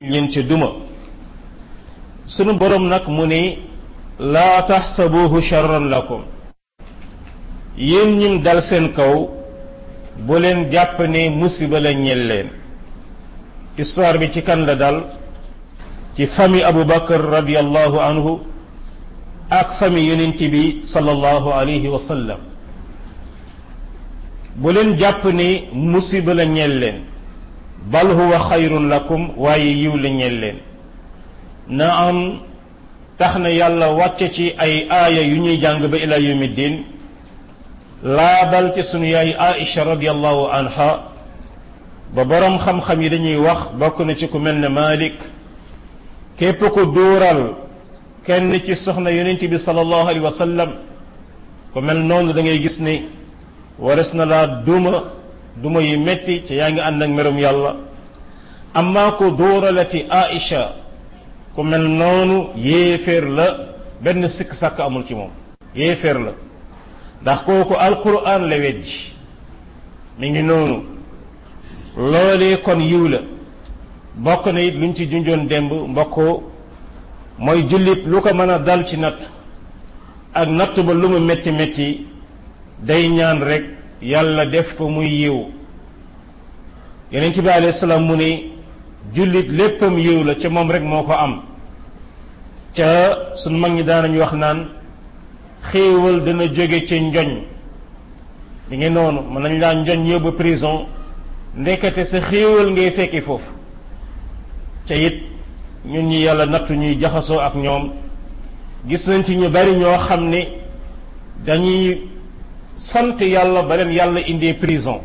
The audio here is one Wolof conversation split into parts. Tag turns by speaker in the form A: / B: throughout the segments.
A: leen ci duma sunu borom nag mu ni laa taxsabuhu charran lakum yéen ñim dal seen kaw bu leen jàpp ne musiba la ñel leen histoire bi ci kan la dal ci famille Abu Bakar radiallahu anhu ak famille yonent bi sallallahu alayhi wa sallam bu leen jàpp ni musiba la ñel leen bal huwa xayrun lakum waaye yiw la ñel leen na am tax na yàlla wàcce ci ay aaya yu ñuy jàng ba ila yawmi din laabal ci sunu yaay Aïcha radiallahu anha ba boroom xam-xam yi dañuy wax bokk na ci ku mel ne Malik képp ku duural kenn ci soxna yonent bi sallallahu alayhi wa sallam ku mel noonu da ngay gis ni wares na laa duma duma yi metti ci yaa ngi ànd ak merum yàlla amma ku duuralati Aïcha ku mel noonu yéeféer la benn sikk sàkk amul ci moom yéeféer la ndax kooku alquran la weddi mi ngi noonu loolee kon yiw la bokk na it luñ ci junjoon démb mbokkoo mooy jullit lu ko mën a dal ci natt ak natt ba lu mu metti metti day ñaan rek yàlla def ko muy yiw yonent bi alayhi salaam mu ni jullit léppam yiw la ca moom rek moo ko am ca suñ mag ñi daanañu wax naan xéewal dana jóge ci njoñ mi ngi noonu mën nañ laa njoñ yóbbu prison ndekete sa xéewal ngay fekki foofu ca it ñun ñi yàlla nattu ñuy jaxasoo ak ñoom gis nañ ci ñu bari ñoo xam ne dañuy sant yàlla ba leen yàlla indee prison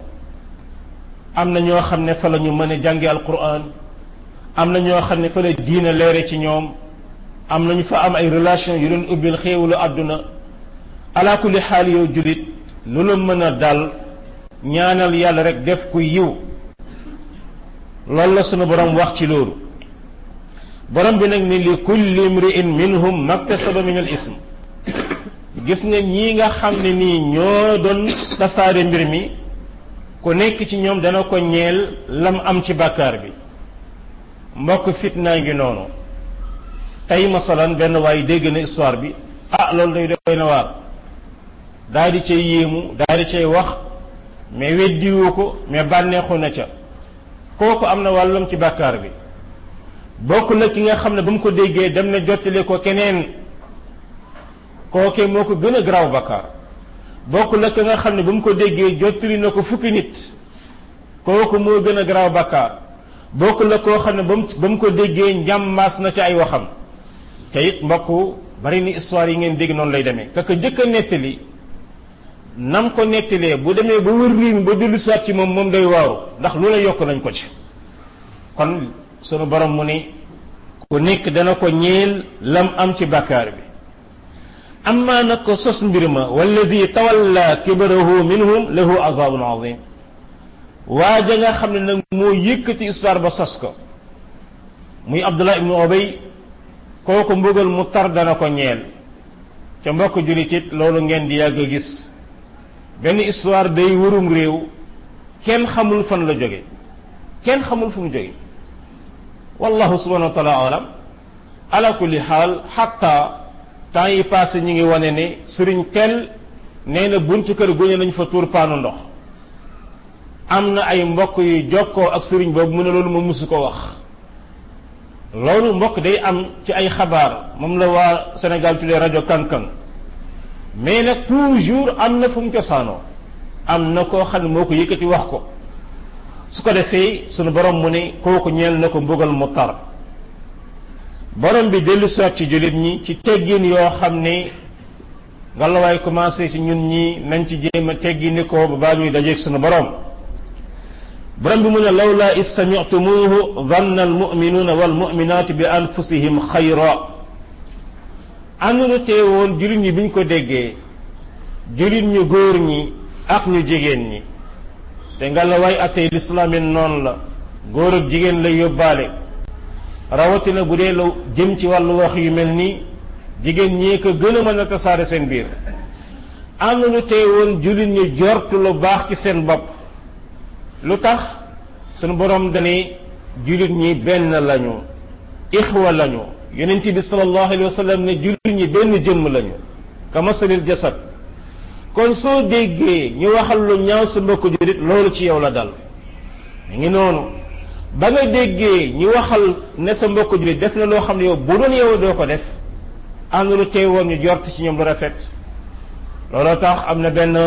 A: am na ñoo xam ne fa la ñu mën a jànge alquran am na ñoo xam ne fa la diina leere ci ñoom am nañu fa am ay relation yu leen ubbil xéewalu àdduna ala kulli xaal yow julit lu la mën a dal ñaanal yàlla rek def ku yiw loolu la sunu borom wax ci loolu borom bi nag ni li kulli imri'in minhum maktasaba min al ism gis nga ñii nga xam ne nii ñoo doon tasaare mbir mi ku nekk ci ñoom dana ko ñeel lam am ci bàkkaar bi mbokk fitnaa ngi noonu tey masalan benn waaye dégg na histoire bi ah loolu day doy na waar daal di cay yéemu daal di cay wax mais weddiwu ko mais bànneexu na ca kooku am na wàllam ci bàkkaar bi bokk na ki nga xam ne ba mu ko déggee dem na jottali ko keneen kookee moo ko gën a garaaw bàkkaar bokk na ki nga xam ne ba mu ko déggee jottali na ko fukki nit kooku moo gën a garaaw bàkkaar bokk la koo xam ne ba mu ba mu ko déggee njàmmaas na ci ay waxam te it mbokk bari ni histoire yi ngeen dégg noonu lay demee kaka njëkk a nettali nam ko nettalee bu demee ba wër réew mi ba dellu soit ci moom moom day waaru ndax lu la yokk nañ ko ci kon sunu borom mu ni ku nekk dana ko ñeel lam am ci bàkkaar bi amma nag ko sos mbir ma wallazi tawalla kibarahu minhum lahu azabun azim waa ja nga xam ne nag moo yëkkati histoire ba sos ko muy abdullah ibnu obay kooku mbugal mu tar dana ko ñeel ca mbokk julit it loolu ngeen di yàgg a gis benn histoire day wërum réew kenn xamul fan la jóge kenn xamul fu mu jóge wallahu subhanahu wa taala alam ala kulli xaal xatta temps yi passé ñu ngi wane ne sëriñ tel nee na buntu kër guñe nañ fa tuur paanu ndox am na ay mbokk yu jokkoo ak sëriñ boobu mu ne loolu ma musu ko wax loolu mbokk day am ci ay xabaar moom la waa Sénégal tuddee rajo kankan mais nag toujours am na fu mu cosaanoo am na koo xam ne moo ko yëkkati wax ko su ko defee sunu borom mu ne kooku ñeel na ko mbugal mu tar borom bi dellu soit ci jullit ñi ci teggin yoo xam ne nga la waay commencé ci ñun ñi nañ ci jéem a teggini ko ba baa ñuy dajeeg sunu borom borom bi mu ne lawla is sami'tumuhu dhanna almu'minuna walmu'minatu bi anfusihim xayra àndunu teewoon jullit ñi biñ ko déggee jullit ñu góor ñi ak ñu jigéen ñi te nga la waay attey lislaamin noonu la góor ak jigéen lay yóbbaale rawatina bu dee la jëm ci wàllu wax yu mel nii jigéen ñee ko gën a mën a tasaare seen biir àndunu teewoon jullit ñi jortu lu baax ci seen bopp lu tax sunu borom dani jullit ñi benn lañu ixwa lañu yonent bi sallallahu alayhi wa sallam ne jullit ñi benn jëmm lañu kamasalil jasad kon soo déggee ñu waxal lu ñaaw sa mbokk jullit loolu ci yow la dal mi ngi noonu ba nga déggee ñu waxal ne sa mbokk jullit def na loo xam ne yow bu doon yow doo ko def am na lu tey woon ñu jort ci ñoom lu rafet looloo tax am na benn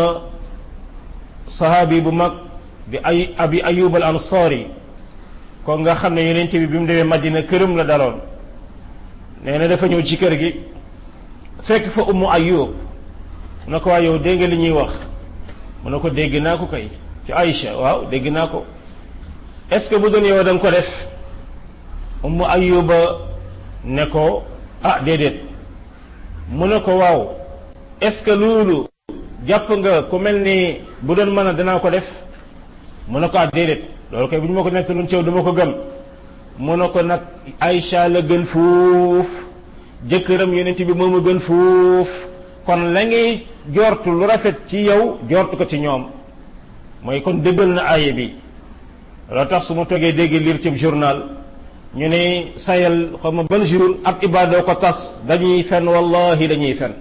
A: sahabi bu mag bi ay abi ayub al ansari kon nga xam ne yonent bi bi mu demee madina këram la daloon nee na dafa ñëw ci kër gi fekk fa ummu ayub mu ne ko waa yow dégg nga li ñuy wax mu ne ko dégg naa ko kay ci Aïcha waaw dégg naa ko est-ce que bu doon yow da nga ko def ummu ayuba ne ko ah déedéet mu ne ko waaw est-ce que loolu jàpp nga ku mel ni bu doon mën a danaa ko def mu ne ko ah déedéet loolu kay bu ñu ma ko nettaloon ci yow dama ko gëm mu ne ko nag Aïcha la gën fuuf jëkkëram yonent bi moom a gën fuuf kon la ngay jortu lu rafet ci yow jortu ko ci ñoom mooy kon dëggal na aaye bi loo tax su ma toogee dégg lire ci journal ñu ne sayal xaw ma ban jour ab ibaadoo ko tas dañuy fen wallahi dañuy fen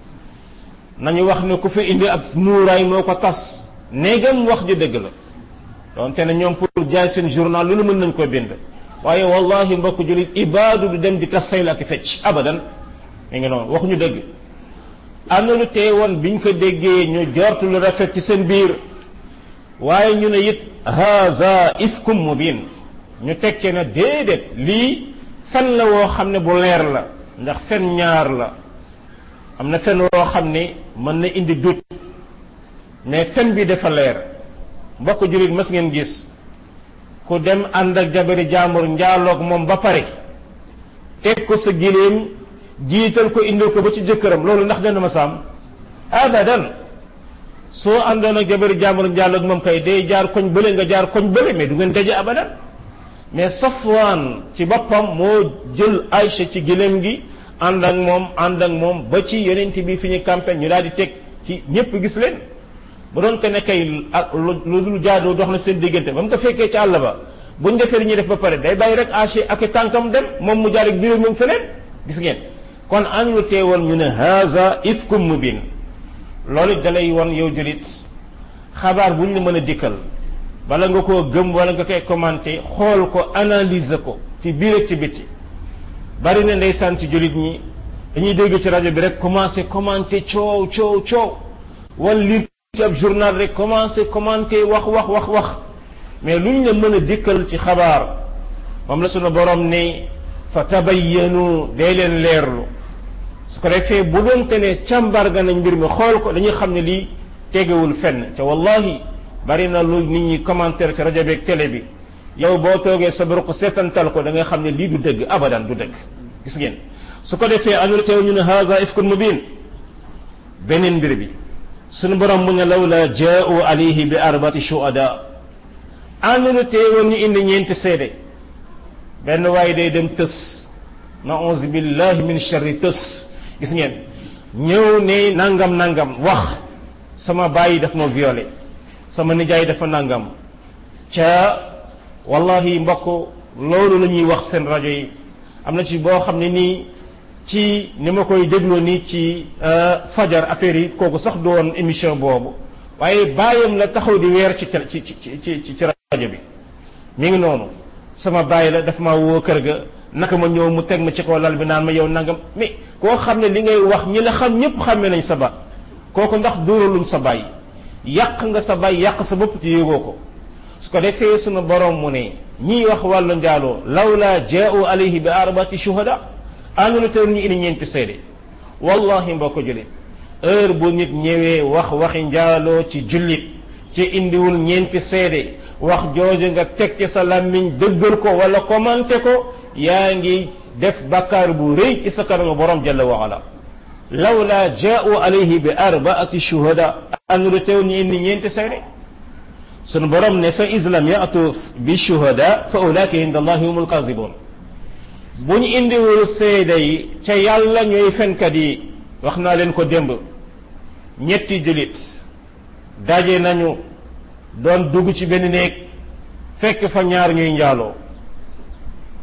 A: nañu wax ne ku fi indi ab muuraay moo ko tas néegam wax ji dëgg la donte ne ñoom pour jaay seen journal lu nu mën nañ ko bind waaye wallahi mbokk julit ibaadu du dem di tas sayl ak fecc abadan mi ngi noonu waxuñu dëgg am na lu tee woon biñ ko déggee ñu jortu lu rafet ci seen biir waaye ñu ne it haza ifkum mubin ñu teg ci ne déedéet lii fen la woo xam ne bu leer la ndax fen ñaar la am na fen woo xam ne mën na indi dut mais fen bi dafa leer mbokk jullit mas ngeen gis ku dem ànd ak jabari jaambur njaaloog moom ba pare teg ko sa giléem jiital ko indil ko ba ci jëkkëram loolu ndax dana ma saam abadan soo àndoon ak jabari jaambur njaaloog moom kay day jaar koñ bële nga jaar koñ bële mais du ngeen daje abadan mais Safwaan ci boppam moo jël Aïcha ci giléem gi ànd ak moom ànd ak moom ba ci yonent bi fi ñu campagne ñu daal di teg ci ñëpp gis leen bu doon ko ne kay ak lu dul jaadoo dox na seen diggante ba mu ko fekkee ci àll ba buñ defee li ñuy def ba pare day bàyyi rek Aïcha ak tànkam dem moom mu jaar ak biir moom feneen gis ngeen kon an lu teewoon ñu ne haza ifkum mubin loolu dalay won yow julit xabaar buñ la mën a dikkal bala nga koo gëm wala nga koy commenté xool ko analyser ko ci biir ak ci bitti bari na ndeysaan ci jullit ñi dañuy dégg ci rajo bi rek commencé commenté coow coow coow wala lire ci ab journal rek commencé commenté wax wax wax wax mais luñ la mën a dikkal ci xabaar moom la sunu borom ne fa tabayyanu day leen leerlu su ko defee bu doonte ne càmbar ga nañ mbir mi xool ko dañuy xam ne lii tegewul fenn te wallahi bari na lu nit ñi commentaire ci rajo beeg télé bi yow boo toogee sa ko seetantal ko da nga xam ne lii du dëgg abadan du dëgg gis ngeen su ko defee anul teew ñu ne haza ifkun mubin beneen mbir bi sunu borom mu ne lawla jaa'u alayhi bi arbati shuhada anul teewoon ñu indi ñeenti seede benn waaye day dem tës na'uzu billahi min sharri tës gis ngeen ñëw ne nangam nangam wax sama bàyyi daf ma violé sama nijaay dafa nangam ca wallahi mbokk loolu la ñuy wax seen rajo yi am na ci boo xam ne nii ci ni ma koy dégloo nii ci fajar affaire yi kooku sax doon émission boobu waaye bàyyam la taxaw di weer ci ci ci ci ci rajo bi mi ngi noonu sama bàyyi la dafa ma woo kër ga naka ma ñëw mu teg ma ci kaw lal bi naan ma yow nangam mais koo xam ne li ngay wax ñi la xam ñëpp xàmme nañ sa baat kooku ndax dóoralum sa bàyyi yàq nga sa bàyyi yàq sa bopp ci yëgoo ko su ko defee sunu borom mu ne ñiy wax wàllu njaaloo lawla jaa'u alayhi bi arbati shuhada ànduna teer ñu indi ñeenti seede wallahi mbokk jullit heure bu nit ñëwee wax waxi njaaloo ci jullit ci indiwul ñeenti seede wax jooju nga teg ci sa làmmiñ dëggal ko wala commenté ko yaa ngi def bakkaar bu rëy ci sa kanamu borom jalla wa ala lawla jaa'u alayhi bi arbaati shuhada ànduna teer ñu indi ñeenti seede sunu borom ne fa islam yaatu bi shuhada fa ulaika inda allahi humul kazibun bu ñu indiwul seede yi ca yàlla ñooy fenkat yi wax naa leen ko démb ñetti jullit daje nañu doon dugg ci benn néeg fekk fa ñaar ñuy njaaloo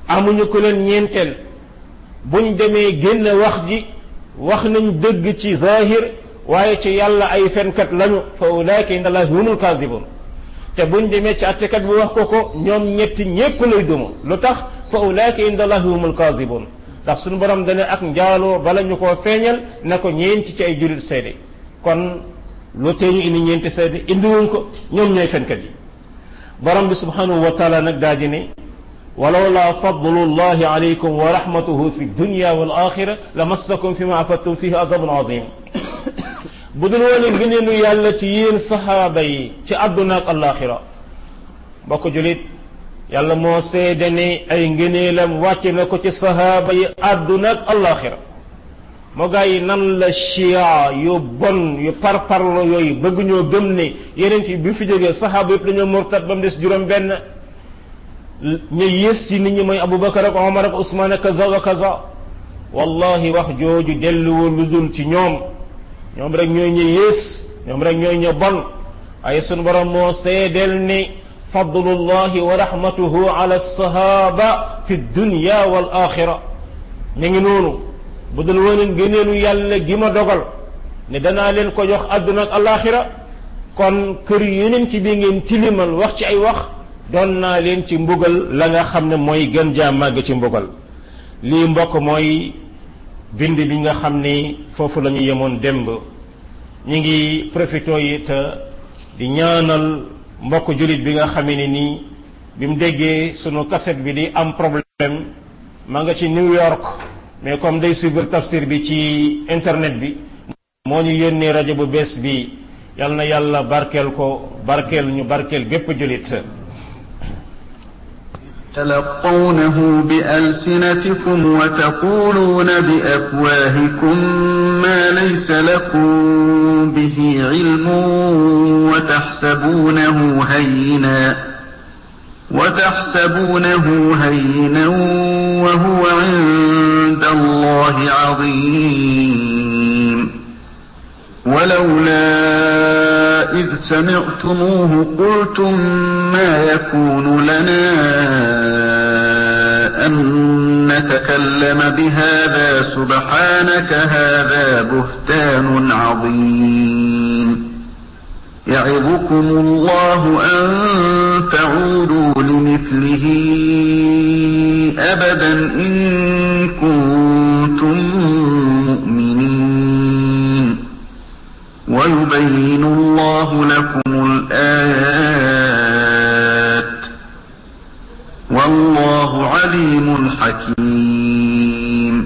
A: amuñu ku leen ñeenteel buñ demee génn wax ji wax nañ dëgg ci zahir waaye ci yàlla ay fenkat lañu fa ulaika inda allahi humul kaasibun te buñ demee ci attekat bi wax ko ko ñoom ñetti ñépp lay duma lu tax fa ulaika inda allahi humul kaasibun ndax suñu borom dana ak njaaloo bala ñu koo feeñal na ko ñeenti ci ay jurit seede kon lu tee ñu indi ñeenti seede indiwuñ ko ñoom ñooy fenkat yi borom bi subhanahu wa taala nag daa di ne walawla fadlu llahi alaykum wa rahmatuhu fi dunya wal axira la massakum fi ma afattum fihi azabun azim bu dul woon ngëneelu yàlla ci yéen saxaaba yi ci àdduna ak alaxira mbokk julit yàlla moo seede ne ay ngëneelam wàcce na ko ci saxaaba yi àdduna ak alaxira moo gaa yi nan la chia yu bon yu parparlo yooyu bëgg ñoo gëm ne yeneen fi bi fi jógee saxaaba yëpp dañoo murtat ba mu des juróom benn ñu yées ci nit ñi mooy Abubakar ak Omar ak Ousmane ak kaza wa kaza wallahi wax jooju delluwul lu dul ci ñoom ñoom rek ñooy ñu yées ñoom rek ñooy ñu bon ay sunu borom moo seedeel ni fadlullahi wa rahmatuhu ala sahaba fi dunya wal axira ñu ngi noonu bu dul woon gëneelu yàlla gi ma dogal ne danaa leen ko jox àdduna ak alaxira kon kër yeneen ci bi ngeen tilimal wax ci ay wax doon naa leen ci mbugal la nga xam ne mooy gën jaa màgg ci mbugal lii mbokk mooy bind bi nga xam ni foofu la ñu yemoon démb ñu ngi profito yi te di ñaanal mbokk jullit bi nga xamee ne nii bi mu déggee sunu cassette bi di am problème ma nga ci New York mais comme day suivre tafsir bi ci internet bi moo ñu yónnee rajo bu bees bi yal na yàlla barkeel ko barkeel ñu barkeel bépp jullit
B: تلقونه بألسنتكم وتقولون بأفواهكم ما ليس لكم به علم وتحسبونه هينا وتحسبونه هينا وهو عند الله عظيم ولولا إذ سمعتموه قلتم ما يكون لنا أن نتكلم بهذا سبحانك هذا بهتان عظيم يعظكم الله أن تعودوا لمثله أبدا إن كنتم مؤمنين ويبين الله لكم الآيات والله عليم حكيم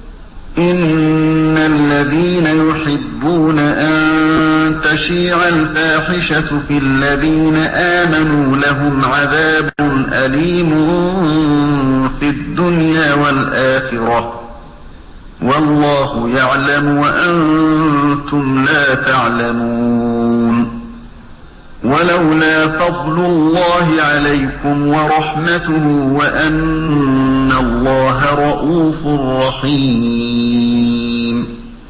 B: إن الذين يحبون أن تشيع الفاحشة في الذين آمنوا لهم عذاب أليم في الدنيا والآخرة والله يعلم وأنتم لا تعلمون ولولا فضل الله عليكم ورحمته وأن الله رؤوف رحيم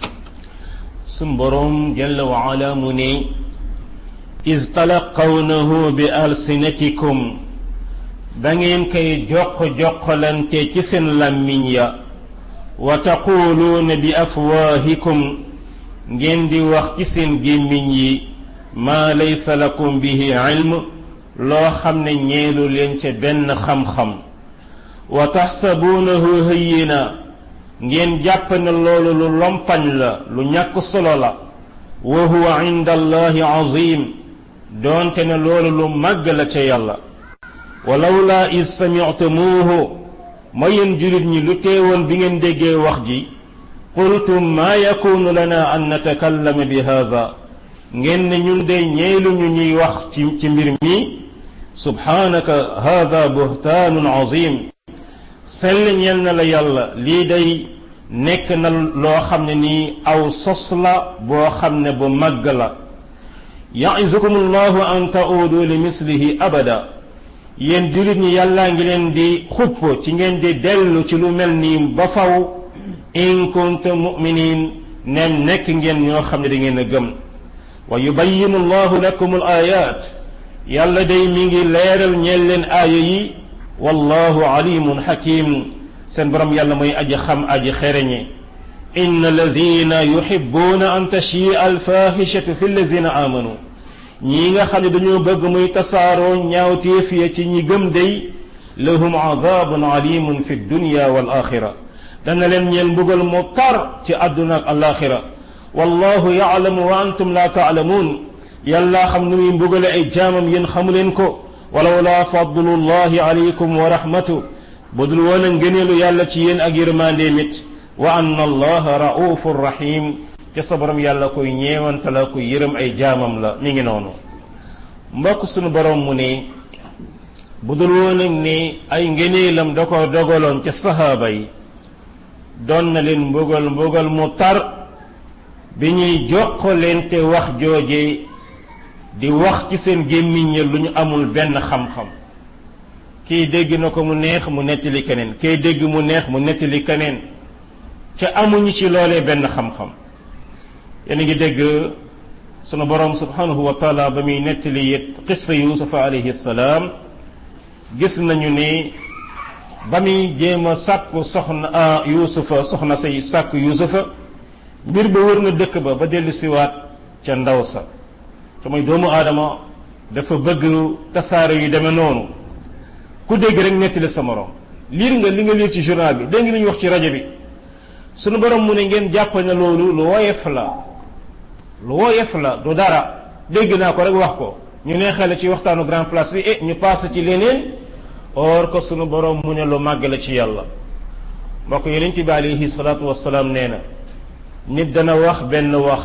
A: سنبرم جل وعلا مني إذ تلقونه بألسنتكم بنين كي جق جق لن تكسن لمن يا وتقولون بأفواهكم جندي وقتسن جمين ما ليس لكم به علم لو خمن نيلو لين بن خم خم وتحسبونه هينا ngeen jàpp ne loolu lu lompañ la lu ñàkk solo la wa huwa inda allahi azim doonte ne loolu lu màgg la ca yàlla walawla is samictumuuhu ma yéen julit ñi lu teewoon bi ngeen déggee wax ji qultum ma yakunu lana an natakallama bi hada ngeen ne ñun de ñeelu ñu ñuy wax ci ci mbir mi subhanaka hada buhtaanun azim sell ñeel na la yàlla lii day nekk na loo xam ne nii aw sos la boo xam ne bu màgg la yaizukum allahu an taudu li mislihi abada yéen julit ñi yàllaa ngi leen di xupp ci ngeen di dellu ci lu mel nii ba faw in kuntum muminin nem nekk ngeen ñoo xam ne da ngeen a gëm wa yubayinu allahu lakum al ayat yàlla day mi ngi leeral ñeel leen aaya yi wallahu alimun hakim seen borom yàlla mooy aji xam aji xereñe inna allazina yuhibbuna an tashia alfahishatu fi allazina amanu ñii nga xam ne dañoo bëgg muy tasaaroo ñaawteef ya ci ñi gëm day lahum azabun alimun fi dunya wal axira dana leen ñeel mbugal mu tar ci àdduna ak alaxira wallahu yaalamu wa antum la taalamuun yàlla xam nu muy mbugale ay jaamam yéen xamu leen ko walawla fadlullahi alaykum wa rahmatu budul woon a ngëneelu yàlla ci yéen ak yërmande mit wa anna allaha raufur rahim te sa borom yàlla koy ñeewanta la koy yërëm ay jaamam la mi ngi noonu mbokk sunu borom mu ne budul woon ak ni ay ngëneelam da ko dogaloon ca sahaaba yi doon na leen mbugal mbugal mu tar bi ñuy joxalente wax jooje di wax ci seen gémmiñ ya lu ñu amul benn xam-xam kii dégg na ko mu neex mu nettali keneen kii dégg mu neex mu nettali keneen ca amuñu ci loolee benn xam-xam yéen a ngi dégg sunu borom subhanahu wa taala ba muy nettali it qissa yusufa alayhi salaam gis nañu ni ba muy jéem a sàkku soxna yusufa soxna say sàkku yusufa mbir ba wër na dëkk ba ba dellu siwaat ca ndaw sa te mooy doomu aadama dafa bëgg tasaare yu demee noonu ku dégg rek nettali sa morom liir nga li nga liir ci journal bi dégg nga li ñu wax ci rajo bi sunu borom mu ne ngeen jàpp ne loolu lu woyef la lu woyef la du dara dégg naa ko rek wax ko ñu neexale ci waxtaanu grand place bi eh ñu passé ci leneen or ko sunu borom mu ne lu màgg la ci yàlla mbokk yonent bi alayhi salaatu wasalaam nee na nit dana wax benn wax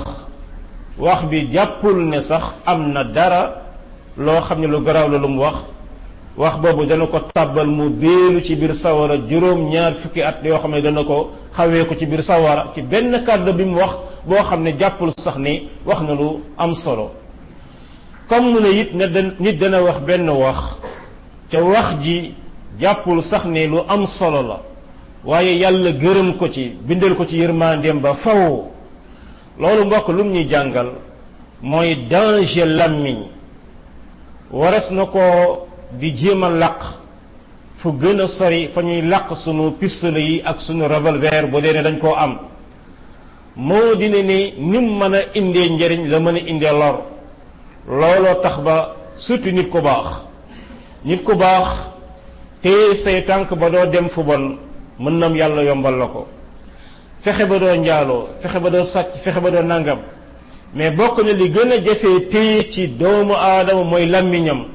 A: wax bi jàppul ne sax am na dara loo xam ne lu garaaw la lu mu wax wax boobu dana ko tàbbal mu béelu ci biir sawara juróom ñaar fukki at yoo xam ne dana ko xawee ko ci biir sawara ci benn kàddu bi mu wax boo xam ne jàppul sax ni wax na lu am solo comme mu ne it ne nit dana wax benn wax ca wax ji jàppul sax ne lu am solo la waaye yàlla gërëm ko ci bindal ko ci yërmandeem ba faw loolu mbokk lum ñuy jàngal mooy danger làmmiñ wares na ko di jéem a laq fu gën a sori fa ñuy laq sunu pistolet yi ak sunu revolver bu dee ne dañ koo am moo di ne ni nim mën a indee njëriñ la mën a indee lor looloo tax ba surtout nit ku baax nit ku baax téye say tànk ba doo dem fu bon mën nam yàlla yombal la ko fexe ba doo njaaloo fexe ba doo sàcc fexe ba doo nangam mais bokk na li gën a jafee téye ci doomu aadama mooy làmmiñam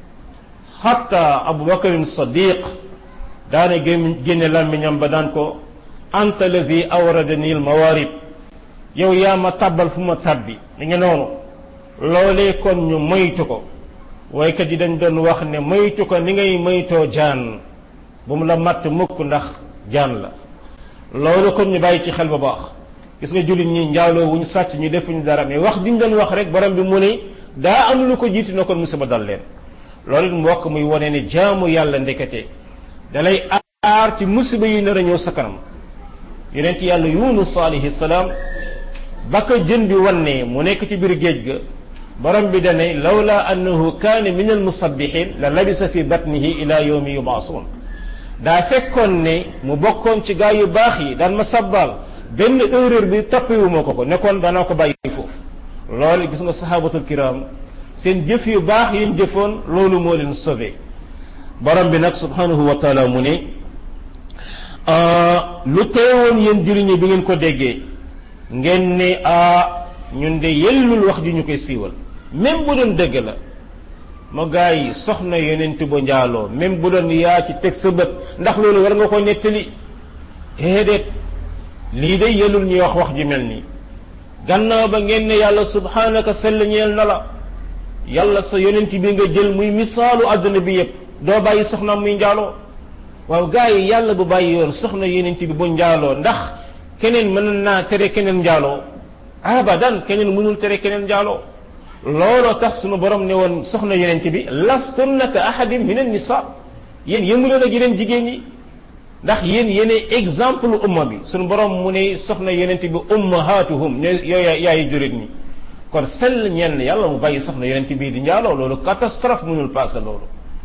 A: xatta abubakarin sadiq daane génne làmmiñam ba daan ko anta lazi awradani al mawarib yow yaa ma tàbbal fu ma tàbbi li nga noonu loolee kon ñu moytu ko waykat yi dañ doon wax ne moytu ko ni ngay moytoo jaan bu mu la matt mukk ndax jaan la loolu kon ñu bàyyi ci xel bu baax gis nga jullit ñi njaaloo wuñ sàcc ñu defuñu dara mais wax diñ doon wax rek borom bi mu ne daa am lu ko jiitu na kon musiba dal leen loolu it mbokk muy wone ne jaamu yàlla ndekete dalay aar ci musiba yi nar a ñëw sa kanam yonent yàlla yunus alayhi salaam ba ko jën bi wannee mu nekk ci biir géej ga borom bi dane lawla annahu kaane min al musabbihin la labisa fi batnihi ila yawmi yubaasuun daa fekkoon ne mu bokkoon ci gaa yu baax yi daan ma sabbal benn erreur bi toppiwuma ko ko nekkoon danaa ko bàyyi foofu loolu gis nga sahabatul kiram seen jëf yu baax yi ñu jëfoon loolu moo leen sauvé borom bi nag subhanahu wa taala mu ne lu teewoon yéen juriñi bi ngeen ko déggee ngeen ne a ñun de yellul wax ji ñu koy siiwal même bu doon dëgg la ma gaa yi soxna yonent ba njaaloo même bu doon yaa ci teg sa bët ndax loolu war nga ko nettali déedéet lii de yellul ñuy wax wax ji mel nii gannaaw ba ngeen ne yàlla subhanaka sell ñeel na la yàlla sa yonent bi nga jël muy misaalu àdduna bi yépp doo bàyyi soxnaam muy njaaloo waaw gaa yi yàlla bu bàyyi yoon soxna yonent bi bu njaaloo ndax keneen mën naa tere keneen njaaloo abadan keneen mënul tere keneen njaaloo looloo tax sunu borom ne woon soxna yonent bi lastunna ka ahadin min an nisa yéen yëmuloon ak yeneen jigéen ñi ndax yéen yéene exemple umma bi sunu borom mu ne soxna yonent bi ummahatuhum ne yooyu yaayi jurit ñi kon sell ñenn yàlla mu bàyyi soxna yonent bii di njaaloo loolu catastrophe mënul passé loolu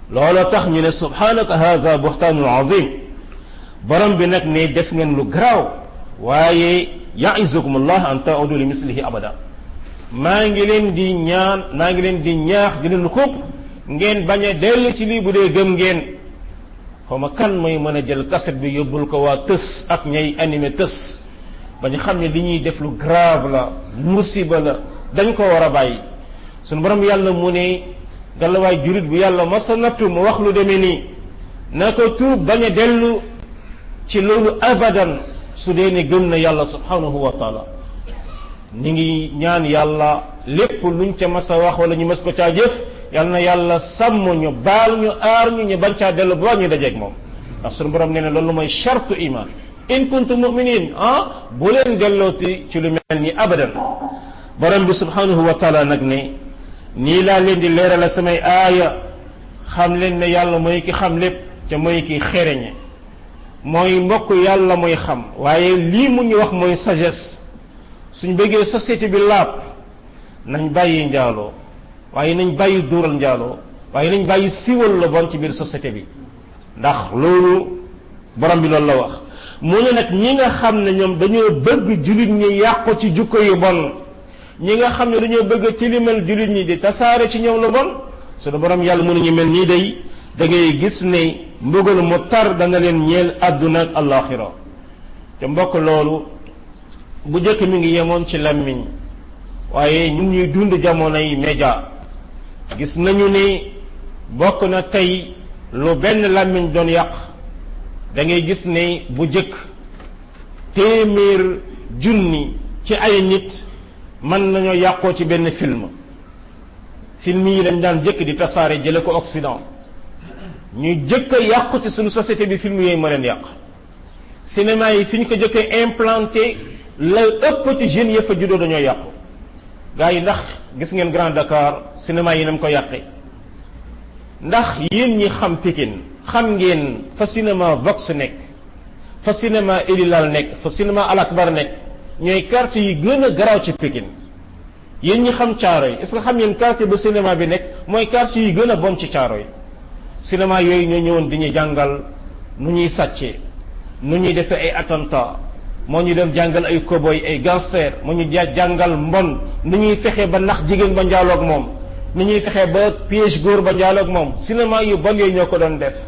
A: looloo tax ñu ne subhanaka haza buxtaanun azim borom bi nag ne def ngeen lu garaaw waaye yaizukum allah an taudu li mislihi abada maa ngi leen di ñaan maa ngi leen di ñaax di leen xub ngeen bañ a dellu ci lii bu dee gëm ngeen xaw ma kan mooy mën a jël kaset bi yóbbul ko waa tës ak ñay animé tës ba ñu xam ne li ñuy def lu grave la musiba la dañ ko war a bàyyi sunu borom yàlla mu ne galawaay jurit bu yàlla masa nattu mu wax lu demee nii na ko tuub bañ a dellu ci loolu abadan su dee ne gëm na yàlla subhanahu wa taala ñu ngi ñaan yàlla lépp luñ ca mas a wax wala ñu mas ko caa jëf yal na yàlla sàmm ñu baal ñu aar ñu ñu bañ caa dellu ba ñu dajeeg moom ndax sunu borom nee na loolu mooy chartu iman in kuntum muminin ah bu leen dellooti ci lu mel ni abadan borom bi subhanahu wa taala nag ne nii laa leen di leerala samay aaya xam leen ne yàlla mooy ki xam lépp te mooy ki xereñe mooy mbokk yàlla mooy xam waaye lii mu ñu wax mooy sagesse suñ bëggee société bi laab nañ bàyyi njaaloo waaye nañ bàyyi duural njaaloo waaye nañ bàyyi siwal la bon ci biir société bi ndax loolu borom bi loolu la wax mu ne nag ñi nga xam ne ñoom dañoo bëgg jullit ñi yàqu ci jukko yu bon ñi nga xam ne dañoo bëgg tilimal jullit ñi di tasaare ci ñoom lu bon sunu borom yàlla mu ne ñu mel nii day da ngay gis ne mbugal mu tar dana leen ñeel àdduna ak alaxira te mbokk loolu bu njëkk mi ngi yemoon ci lammiñ waaye ñun ñuy dund jamonoy média gis nañu ni bokk na tey lu benn lammiñ doon yàq da ngay gis ne bu jëkk téeméer junni ci ay nit mën nañoo yàqoo ci benn film film yi dañ daan jëkk di tasaare jële ko Occident ñu jëkk a yàqu ci suñu société bi film yooyu ma leen yàq cinéma yi fi ñu ko jëkk a implanté la ëpp ci jeunes ya fa juddoo dañoo yàqu gars yi ndax gis ngeen Grand Dakar cinéma yi nam ko yàqe ndax yéen ñi xam Pikine xam ngeen fa cinéma Vox nekk fa cinéma Elilal nekk fa cinéma Al Akbar nekk ñooy quartier yi gën a garaaw ci Pikine yéen ñi xam caaro yi est-ce que xam ngeen quartier ba cinéma bi nekk mooy quartier yi gën a bon ci caaro yi cinéma yooyu ñoo ñëwoon di ñu jàngal nu ñuy sàccee nu ñuy defee ay attentat moo ñu dem jàngal ay cowboy ay gangster moo ñu jàngal mbon nu ñuy fexe ba nax jigéen ba njaaloog moom nu ñuy fexe ba piège góor ba njaaloog moom cinéma yu bon yooyu ñoo ko doon def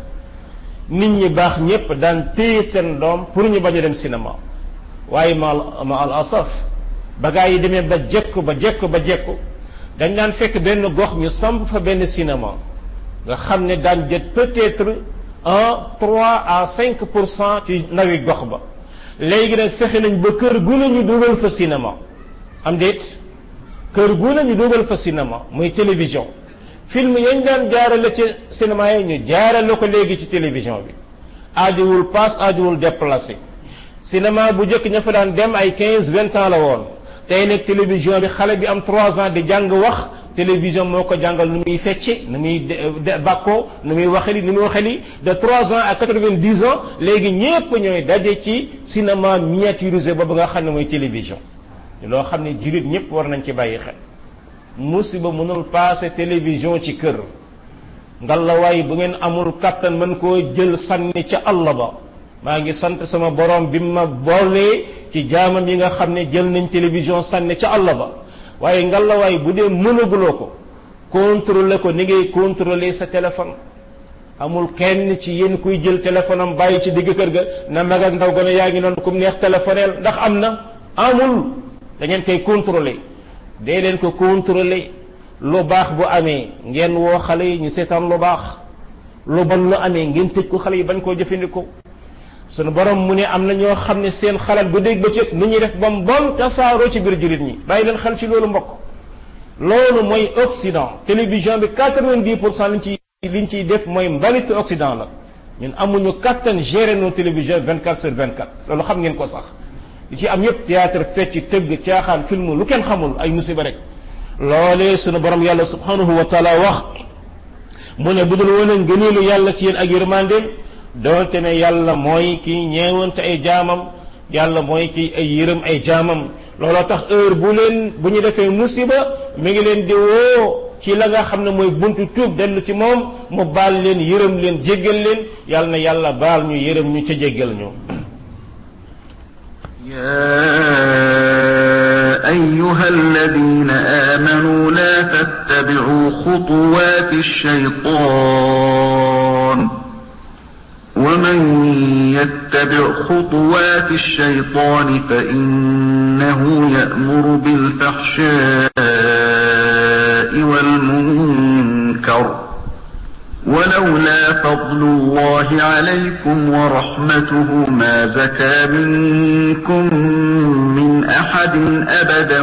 A: nit ñi baax ñépp daan téye seen doom pour ñu bañ a dem cinéma waaye ma ma al asaf ba gaa yi demee ba jekku ba jekku ba jekku dañ daan fekk benn gox ñu samp fa benn cinéma nga xam ne daan jët peut-être un trois à cinq pour cent ci ndawi gox ba léegi nag fexe nañ ba kër gu ne ñu dugal fa cinéma am déet kër gu ne ñu dugal fa cinéma muy télévision film yañ daan jaarale ci cinéma yi ñu jaarale ko léegi ci télévision bi aajuwul passe aajuwul déplacé cinéma bu njëkk ña fa daan dem ay quinze vingt ans la woon tey nag télévision bi xale bi am trois ans di jàng wax télévision moo ko jàngal nu muy fecce nu muy bàkkoo nu muy waxeli nu muy waxeli de trois ans à quatre-vingt-dix ans léegi ñépp ñooy daje ci cinéma miniaturisé boobu nga xam ne mooy télévision loo xam ne jullit ñépp war nañ ci bàyyi xel musiba mënul passé télévision ci kër ngalawaay bu ngeen amul kattan mën koo jël sànni ca àll ba maa ngi sant sama borom bi ma boolee ci jaamam yi nga xam ne jël nañ télévision sànni ca àll ba waaye ngalawaay bu dee mënaguloo ko contrôler ko ni ngay contrôler sa téléphone amul kenn ci yéen kuy jël téléphone am bàyyi ci digg kër ga na mag ak ndaw gone yaa ngi noonu kum neex téléphoneel ndax am na amul da ngeen koy contrôler dee leen ko contrôler lu baax bu amee ngeen woo xale yi ñu seetaan lu baax lu bon lu amee ngeen tëj ko xale yi bañ koo jëfandikoo sunu borom mu ne am na ñoo xam ne seen xalaat bu dégg ba cëg nu ñuy def ba mu bon tasaaroo ci biir jullit ñi bàyyi leen xel ci loolu mbokk loolu mooy Occident télévision bi quatre-vingt-dix pour cent liñ ciy liñ ciy def mooy mbalitu Occident la ñun amuñu kattan gérer nos télévisions vingt quatre sur vingt quatre loolu xam ngeen ko sax li ci am yépp théâtre fecc tëgg caaxaan film lu kenn xamul ay musiba rek loolee sunu borom yàlla subhanahu wa taala wax mu ne bu dul woon a ngëneelu yàlla ci yéen ak yërmandeem doonte ne yàlla mooy ki ñeewante ay jaamam yàlla mooy ki ay yërëm ay jaamam looloo tax heure bu leen bu ñu defee musiba mi ngi leen di woo ci la nga xam ne mooy buntu tuub dellu ci moom mu baal leen yërëm leen jéggal leen yàlla na yàlla baal ñu yërëm ñu ca jéggal ñu
B: يا أيها الذين آمنوا لا تتبعوا خطوات الشيطان ومن يتبع خطوات الشيطان فإنه يأمر بالفحشاء والمنكر ولولا فضل الله عليكم ورحمته ما زكى منكم من أحد أبدا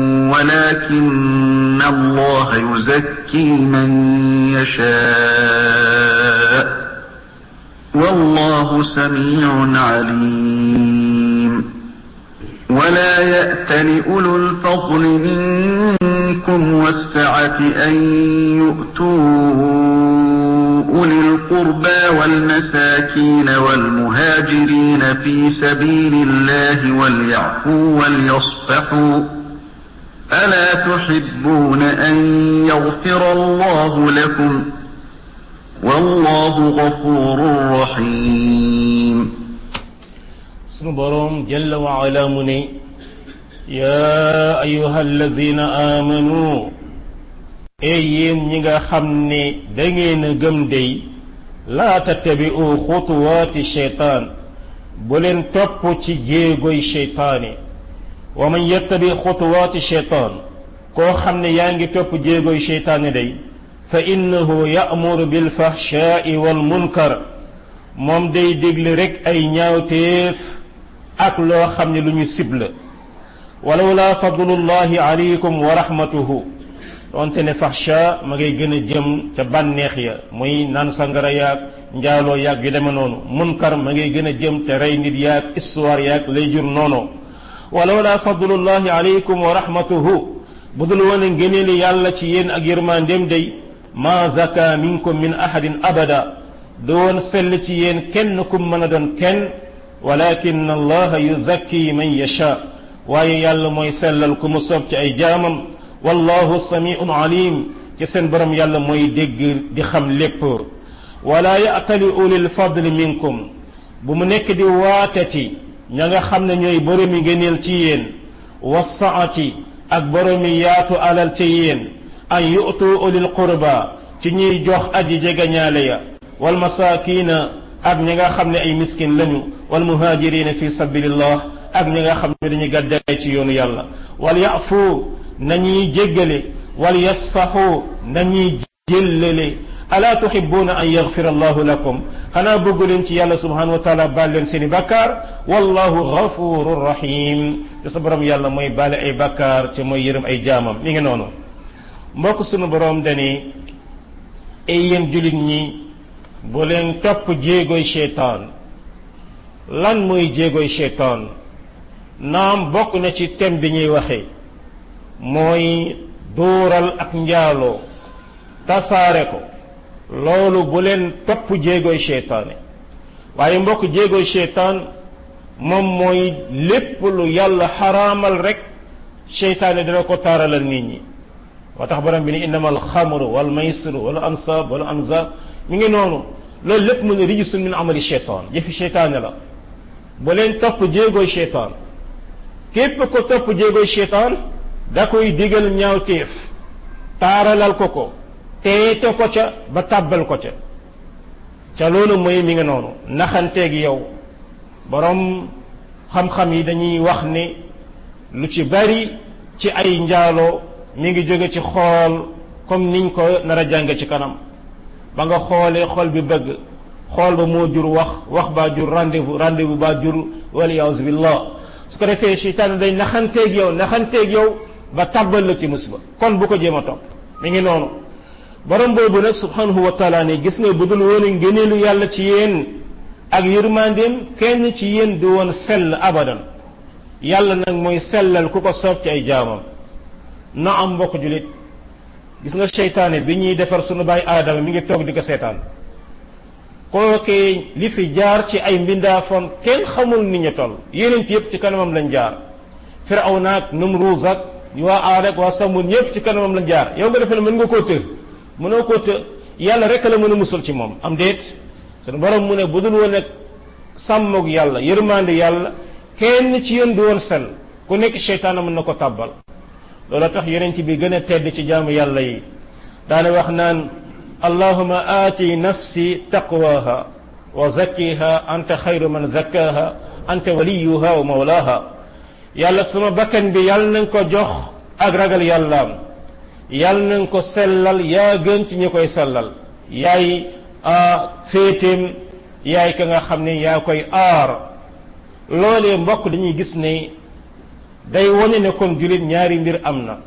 B: ولكن الله يزكي من يشاء والله سميع عليم ولا يأتل أولو الفضل منكم والسعة أن يؤتوا أولي القربى والمساكين والمهاجرين في سبيل الله وليعفوا وليصفحوا ألا تحبون أن يغفر الله لكم والله غفور رحيم
A: sunu boroom jalla wa ala mu ne yaa ayuha alladina amanu ey yéen ñi nga xam ne da ngeen a gëm dey laa tattabi'u xutuwaati sheytaan bu leen topp ci jéegoy sheytaane wa man yattabi xutuwaati sheytaan koo xam ne yaa ngi topp jéegoy sheytaane day fa innahu ya'muru bil fahshaa'i wal munkar moom day digle rek ay ñaawteef ak loo xam ne lu ñu sibla walawla fadlullahi alaykum wa rahmatuhu donte ne fahsha ma ngay gën a jëm ca bànneex ya muy naan sangara yaag njaaloo yaag yu deme noonu munkar ma ngay gën a jëm ca rey nit yaag histoire yaag lay jur noonu walawla fadlullahi alaykum wa rahmatuhu budul woon a ngëneeli yàlla ci yéen ak yërmandeem day ma zaka minkum min ahadin abada doon sell ci yéen kenn kum mën a doon kenn walakin allaha yuzakki man yasha waaye yàlla mooy sellal ku mu soob ci ay jaamam wallahu samiun alim ci seen borom yàlla mooy dégg di xam lépp wala ya'tali ulil fadli minkum bu mu nekk di waatati ña nga xam ne ñooy boromi ngëneel ci yéen wasaati ak boromi yaatu alal ci yéen an yu'tu ulil qurba ci ñuy jox aji jegañaale ya wal masakina ak ñi nga xam ne ay miskin lañu wal muhajirina fi sabilillah ak ñi nga xam ne dañuy gàddaay ci yoonu yàlla wal yafu nañuy jéggale wal yasfahu nañuy jéllale ala tuhibbuna an yaghfira allahu lakum xanaa bëggu leen ci yàlla subhanahu wa taala baal leen seeni bakkaar wallahu ghafurur rahim te sa borom yàlla mooy baale ay bakkaar te mooy yërëm ay jaamam mi ngi noonu mbokk sunu borom dani ay yéen julit ñi bu leen topp jéegoy cheytaan lan mooy jéegoy cheytaan naam bokk na ci thème bi ñuy waxee mooy dóoral ak njaaloo tasaare ko loolu bu leen topp jéegoy cheytaane waaye mbokk jéegoy cheytaan moom mooy lépp lu yàlla xaraamal rek cheytaane dina ko taaralal nit ñi moo tax borom bi ni innama alxamru wal maysiru wal ansab wal anzab mi ngi noonu loolu lépp mu ne rijisun min amali cheytaan jëfi cheytaane la bu leen topp jéegoy cheytaan képp ko topp jéegoy cheytaan da koy digal ñaawteef taaralal ko ko teete ko ca ba tàbbal ko ca ca loolu mooy mi ngi noonu naxanteeg yow borom xam-xam yi dañuy wax ne lu ci bari ci ay njaaloo mi ngi jóge ci xool comme niñ ko nar a jànge ci kanam ba nga xoolee xool bi bëgg xool ba moo jur wax wax baa jur rendez-vous rendez-vous baa jur waliyaasu billah su ko defee seytaane day naxanteeg yow naxanteeg yow ba tàbbal la ci musiba kon bu ko jéem a topp mi ngi noonu borom boobu nag subhanahu wa taala ne gis nga budul woon ngëneelu yàlla ci yéen ak yërmandeem kenn ci yéen du woon sell abadan yàlla nag mooy sellal ku ko soob ci ay jaamam na am mbokk julit gis nga seytaane bi ñuy defar sunu baay aadama mi ngi toog di ko seetaan kookee li fi jaar ci ay mbindaafoon kenn xamul ni ñu toll yeneen yépp ci kanamam lañ jaar Firawna ak Numruuz ak waa Aad ak waa Samud ñëpp ci kanamam lañ jaar yow nga defe ne mën nga koo të mënoo koo të yàlla rek la mën a musal ci moom am déet sunu borom mu ne bu dul woon ak sàmmoog yàlla yërmande yàlla kenn ci yéen du woon sel ku nekk seytaana mën na ko tàbbal loolu tax yeneen ci bi gën a tedd ci jaamu yàlla yi daana wax naan allahuma aati nafsi taqwaha wa zakkiha anta xayru man zakkaha anta waliyuha wa mawlaha yàlla sama bakkan bi yàlla nañ ko jox ak ragal yàllaam yàlla nañ ko sellal yaa gën ci ñi koy sellal yaay féeteem yaay ka nga xam ne yaa koy aar loolee mbokk dañuy gis ne day wane ne kon julit ñaari mbir am na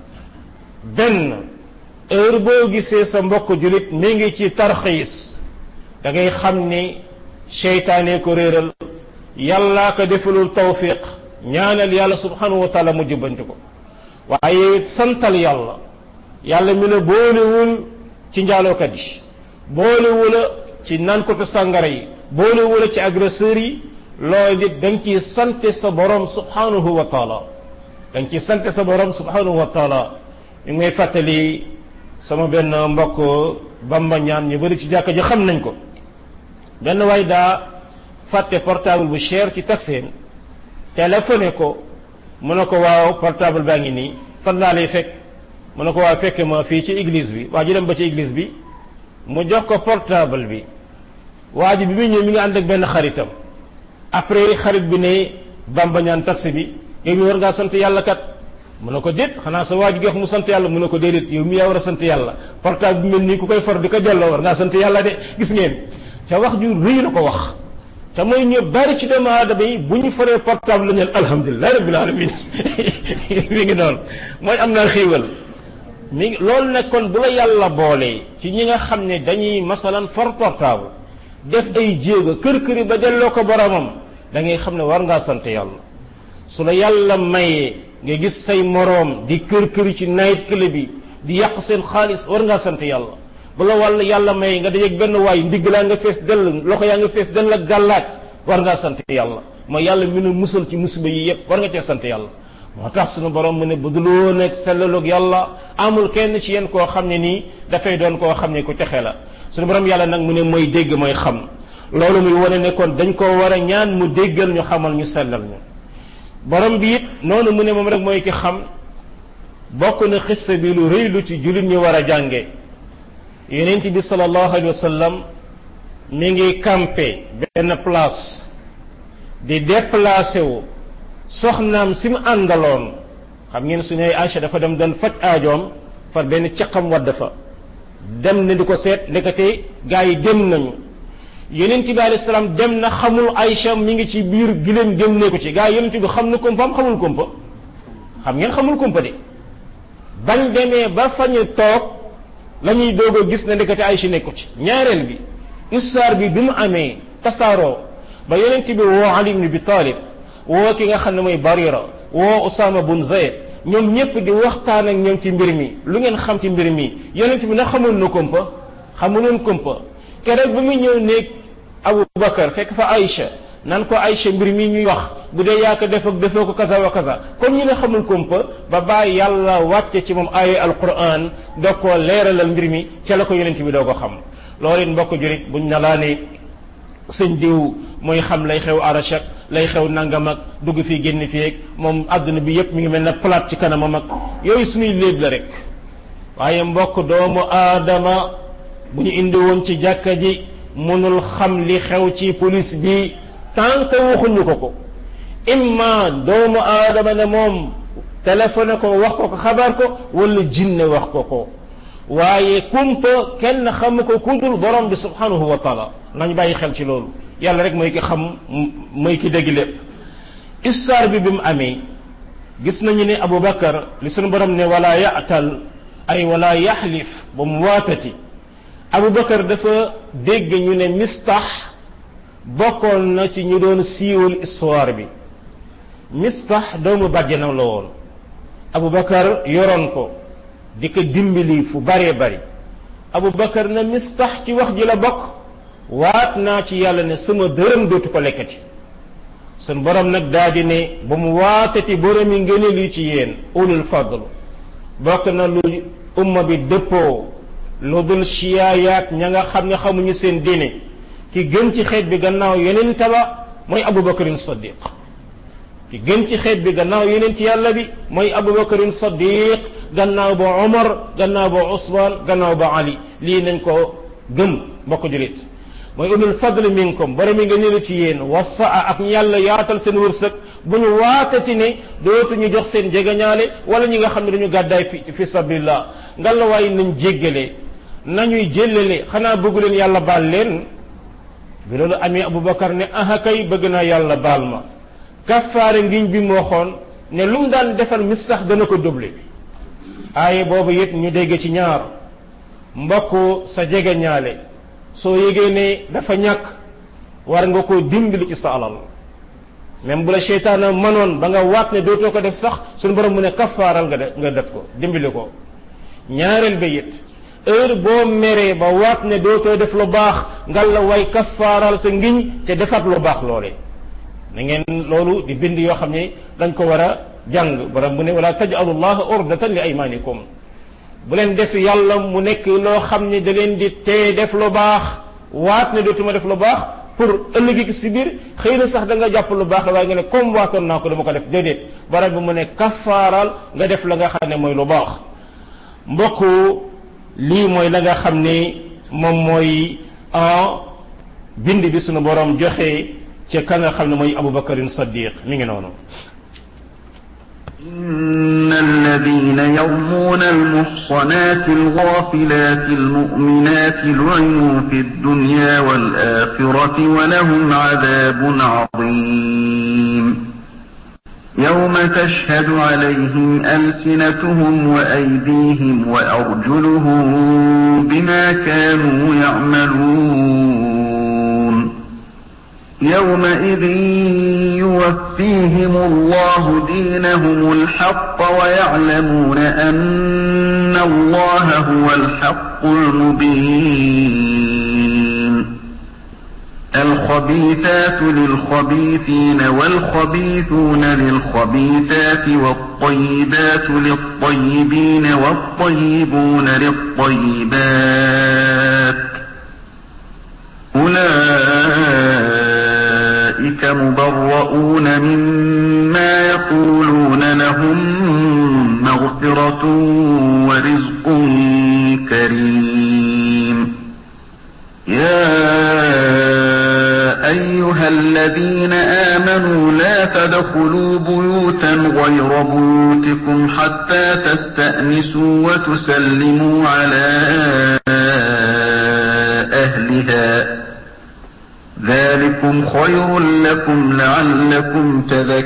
A: benn heure boo gisee sa mbokk julit mi ngi ci tarxiis da ngay xam ni seytaane ko réeral yàllaa ko defalul tawfiq ñaanal yàlla subhanahu wa taala mu jubbanti ko waaye santal yàlla yàlla mi la boolewul ci njaalookat yi boolewula ci nankatu sàngara yi boolewula ci agresseurs yi loolu it da nga ciy sante sa borom subhanahu wa taala da nga ciy sante sa borom subhanahu wa taala ñu ngi may fàttali sama benn mbokk bamba ñaan ñu bëri ci jàkka ji xam nañ ko benn waay daa fàtte portable bu cher ci taxeen téléphoné ko mu ne ko waaw portable baa ngi nii fan laa lay fekk mu ne ko waaw fekk ma fii ci église bi waa ji dem ba ci église bi mu jox ko portable bi waa ji bi muy ñëw mi ngi ànd ak benn xaritam après xarit bi ne bamba ñaan taxi bi yow mi war ngaa sant yàlla kat mu ne ko déet xanaa sa waa ji wax mu sant yàlla mu ne ko déedéet yow mi yaa war a sant yàlla portable bi mel nii ku koy for di ko delloo war ngaa sant yàlla de gis ngeen ca wax ju rëy la ko wax te mooy ñu bari ci doomu aadama yi bu ñu foree portable la ñeen alhamdulilah rabbil alamin mi ngi noonu mooy am naa xiiwal mi ngi loolu nag kon bu la yàlla boolee ci ñi nga xam ne dañuy masalan for portable def ay jéego kër këri ba delloo ko boromam da ngay xam ne war ngaa sant yàlla su la yàlla mayee nga gis say moroom di kër këri ci night club bi di yàq seen xaalis war ngaa sant yàlla bu la wàll yàlla may nga dajeeg benn waay ndigg laa nga fees dell loxo yaa nga fees dell ak gàllaaj war ngaa sant yàlla mooy yàlla mi nu musal ci musiba yi yépp war nga cee sant yàlla moo tax sunu borom mu ne bu duloo nekk sellaloog yàlla amul kenn ci yéen koo xam ne nii dafay doon koo xam ne ku texe la sunu borom yàlla nag mu ne mooy dégg mooy xam loolu muy wane ne kon dañ koo war a ñaan mu déggal ñu xamal ñu sellal ñu borom bi it noonu mu ne moom rek mooy ki xam bokk na xissa bi lu rëy lu ci jullit ñu war a jànge yonent bi sallallahu alayhi wa sallam mi ngi campé benn place di déplacé wu soxnaam si mu àndaloon xam ngeen su ne Aïcha dafa dem doon faj aajoom far benn caqam wadd fa dem na di ko seet ndekete gaa yi dem nañu yonent bi alayhi salaam dem na xamul Aïcha mi ngi ci biir gileem génne ko ci gaa yi yonent bi xam na kumpaam xamul kumpa xam ngeen xamul kumpa de bañ demee ba fañu toog la ñuy doog a gis ne ndekete Aïcha nekku ci ñaareel bi histoire bi bi mu amee tasaaroo ba yonent bi woo Ali ibn Abi Talib woo ki nga xam ne mooy Barira woo Usama bun Zayd ñoom ñëpp di waxtaan ak ñoom ci mbir mi lu ngeen xam ci mbir mi yonent bi na xamul na kumpa xamuloon kumpa keroog bi muy ñëw néeg Abu Bakar fekk fa Aïcha nan ko Aïcha mbir mi ñuy wax bu dee yaa ko def ak defoo ko kaza wa kaza comme ñu ne xamul kumpa ba bàyyi yàlla wàcce ci moom aaya alquran doo ko leeralal mbir mi ca la ko yonent bi doo ko xam loolu it mbokk jurit buñ na laa ne sëñ diw mooy xam lay xew arachak lay xew nangam ak dugg fii génn fii ak moom àdduna bi yépp mi ngi mel ne plate ci kanamam ak yooyu suñuy léeb la rek waaye mbokk doomu aadama bu ñu indi woon ci jàkka ji mënul xam li xew ci police bi tant que waxuñu ko ko imma doomu aadama ne moom téléphoné ko wax ko ko xabaar ko wala jinne wax ko ko waaye kumpa kenn xam ko kudul borom bi subhanahu wa taala nañ bàyyi xel ci loolu yàlla rek mooy ki xam mooy ki dégg lépp histoire bi bi mu amee gis nañu ne Abu Bakar li sunu borom ne wala yaatal ay wala yaxlif ba mu waatati Abu Bakar dafa dégg ñu ne mistax bokkoon na ci ñu doon siiwal histoire bi mistax doomu bàjjanam la woon Abu Bakar yoroon ko di ko dimbali fu baree bari Abu Bakar na mistax ci wax ji la bokk waat naa ci yàlla ne sama dërëm dootu ko lekkati sun borom nag daa di ne ba mu waatati borom yi ngëneel yi ci yéen ulul fadl bokk na lu umma bi dëppoo lu dul siyaayaat ña nga xam ne xamuñu seen diine ki gën ci xeet bi gannaaw yeneen taba mooy abubakarin saddiq ki gën ci xeet bi gannaaw yeneen ci yàlla bi mooy abubakarin saddiq gannaaw ba omar gannaaw ba usman gannaaw ba ali lii nañ ko gëm mbokk julit mooy ulul fadl minkum borom mi nga nilu ci yéen wasaa ak yàlla yaatal seen wërsëg bu ñu waatati ne dootuñu jox seen jegeñaale wala ñi nga xam ne dañu gàddaay fi fi sabilillah nga la waaye nañ jéggale nañuy jéllale xanaa bëggu leen yàlla baal leen bi loolu amee abubakar ne aha kay bëgg naa yàlla baal ma kaffaare ngiñ bi mu waxoon ne lu mu daan defal mis sax dana ko doublé aaye boobu it ñu dégg ci ñaar mbokk sa jegeñaale soo yégee ne dafa ñàkk war nga ko dimbali ci sa alal même bu la seytaana manoon ba nga waat ne dootoo ko def sax suñu borom mu ne kaffaaral nga def nga def ko dimbali ko ñaareel ba it heure boo meree ba waat ne dootoo def lu baax ngal la way kaffaaral sa ngiñ te defaat lu baax loole na ngeen loolu di bind yoo xam ne dañ ko war a jàng borom mu ne wala tajalu llaha urdatan li aymanikum bu leen def yàlla mu nekk loo xam ne da leen di tee def lu baax waat ne dootuma def lu baax pour ëllëgi si biir xëy na sax da nga jàpp lu baax la waaye nga ne comme waatoon naa ko dama ko def déedéet borom bi mu ne kaffaaral nga def la nga xam ne mooy lu baax mbokk lii mooy la nga xam ne moom mooy bind bi sunu borom joxe ca ka nga xam ne mooy abubakarin saddiq mi ngi noonu
B: إن الذين يرمون المحصنات الغافلات المؤمنات لعنوا في الدنيا والآخرة ولهم عذاب عظيم يوم تشهد عليهم ألسنتهم وأيديهم وأرجلهم بما كانوا يعملون يومئذ يوفيهم الله دينهم الحق ويعلمون أن الله هو الحق المبين الخبيثات للخبيثين والخبيثون للخبيثات والطيبات للطيبين والطيبون للطيبات أولئك مبرؤون مما يقولون لهم مغفرة ورزق كريم يا أيها الذين آمنوا لا تدخلوا بيوتا غير بيوتكم حتى تستأنسوا وتسلموا على أهلها ذلكم خير لكم لعلكم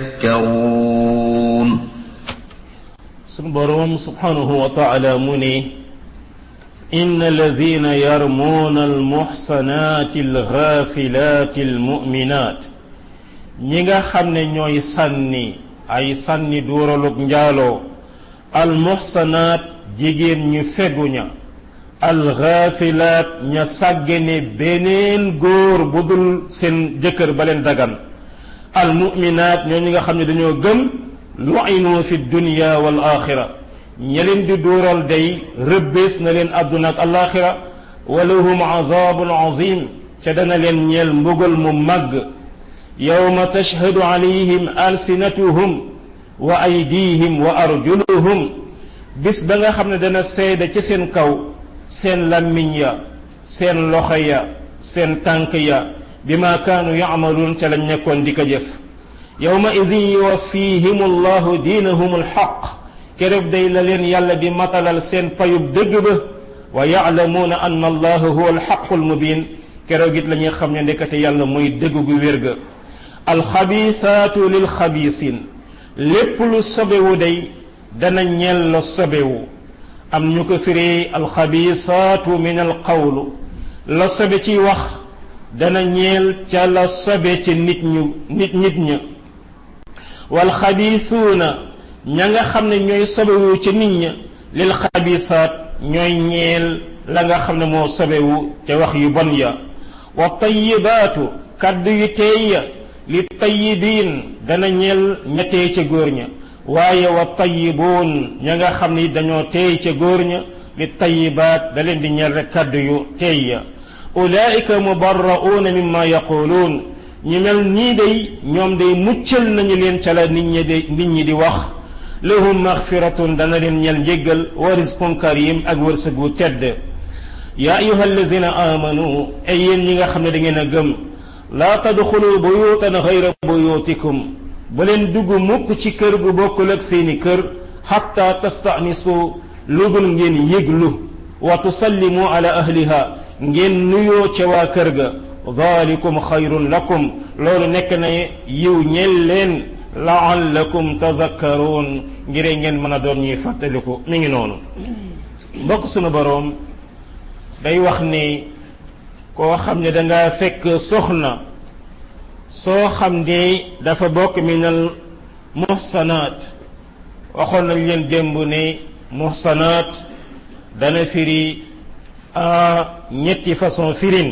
B: تذكرون
A: سبحانه سبحانه وتعالى مني إن الذين يرمون المحصنات الغافلات المؤمنات ñinga xam ne ñooy sànni ay sànni duuralug njaaloo almuxsanaat jigéen ñu feguña alxaafilaat ña sàggane beneen góor bu dul seen jëkkër ba leen dagan almuminaat ñoo ñi nga xam ne dañoo gëm lu'inu fi dunya wal axira ña leen di duural day rëbbees na leen àdduna ak alaxira wa lahum azabun azim ca dana leen ñeel mbugal mu màgg yawma tashhadu alayhim alsinatuhum wa aydihim wa arjuluhum bis ba nga xam ne dana seede ci seen kaw seen lammiñ ya seen loxo ya seen tànk ya bima kaanu yamaluun ca lañ nekkoon di ko jëf yawma idin yuwaffihim allahu diinahum alxaq keroog day la leen yàlla di matalal seen payub dëgg ba wa yaalamuuna anna allaha huwa alxaqu almubin keroog it la ñuy xam ne ndekete yàlla mooy dëgg gu wér ga alxabisaatu lilxabisin lépp lu sobewu day dana ñeel la sobewu am ñu ko firee alxabisaatu min alqawlu la sobe ci wax dana ñeel ca la sobe ci nit ñu nit nit ña walxabisuuna ña nga xam ne ñooy sobewu ca nit ña lil xabisaat ñooy ñeel la nga xam ne moo sobewu ca wax yu bon ya wa tayibaatu kaddu yu teey ya li tayibiin dana ñel ña teey ca góor ña waaye wa tayibuun ña nga xam ni dañoo teey ca góor ña li tayibaat da leen di ñel rek kaddu yu teey ya ulaika mubarra'uuna mimma yaquluun ñi mel nii day ñoom day muccal nañu leen ca la nit ñi di nit ñi di wax lahum maxfiratun dana leen ñel njéggal wa rizqun karim ak wërsëg wu tedd yaa ayuha alladina amanu ay yéen ñi nga xam ne da ngeen a gëm laa tadxulu buyutan xayra buyutikum ba leen dugg mukk ci kër gu bokkul ak seeni kër xatta tastanisu lu dul ngeen yëglu wa tusallimu ala ahliha ngeen nuyoo ca waa kër ga dalikum xayrun lakum loolu nekk na yiw ñel leen laallakum tazakkaruun ngir ngeen mën a doon ñuy fàttaliku mi ngi noonu mbokk sunu boroom day wax ni koo xam ne danga fekk soxna soo xam ni dafa bokk minal muhsanaat waxoon nañ leen démb ne muhsanaat dana firi ñetti façon firin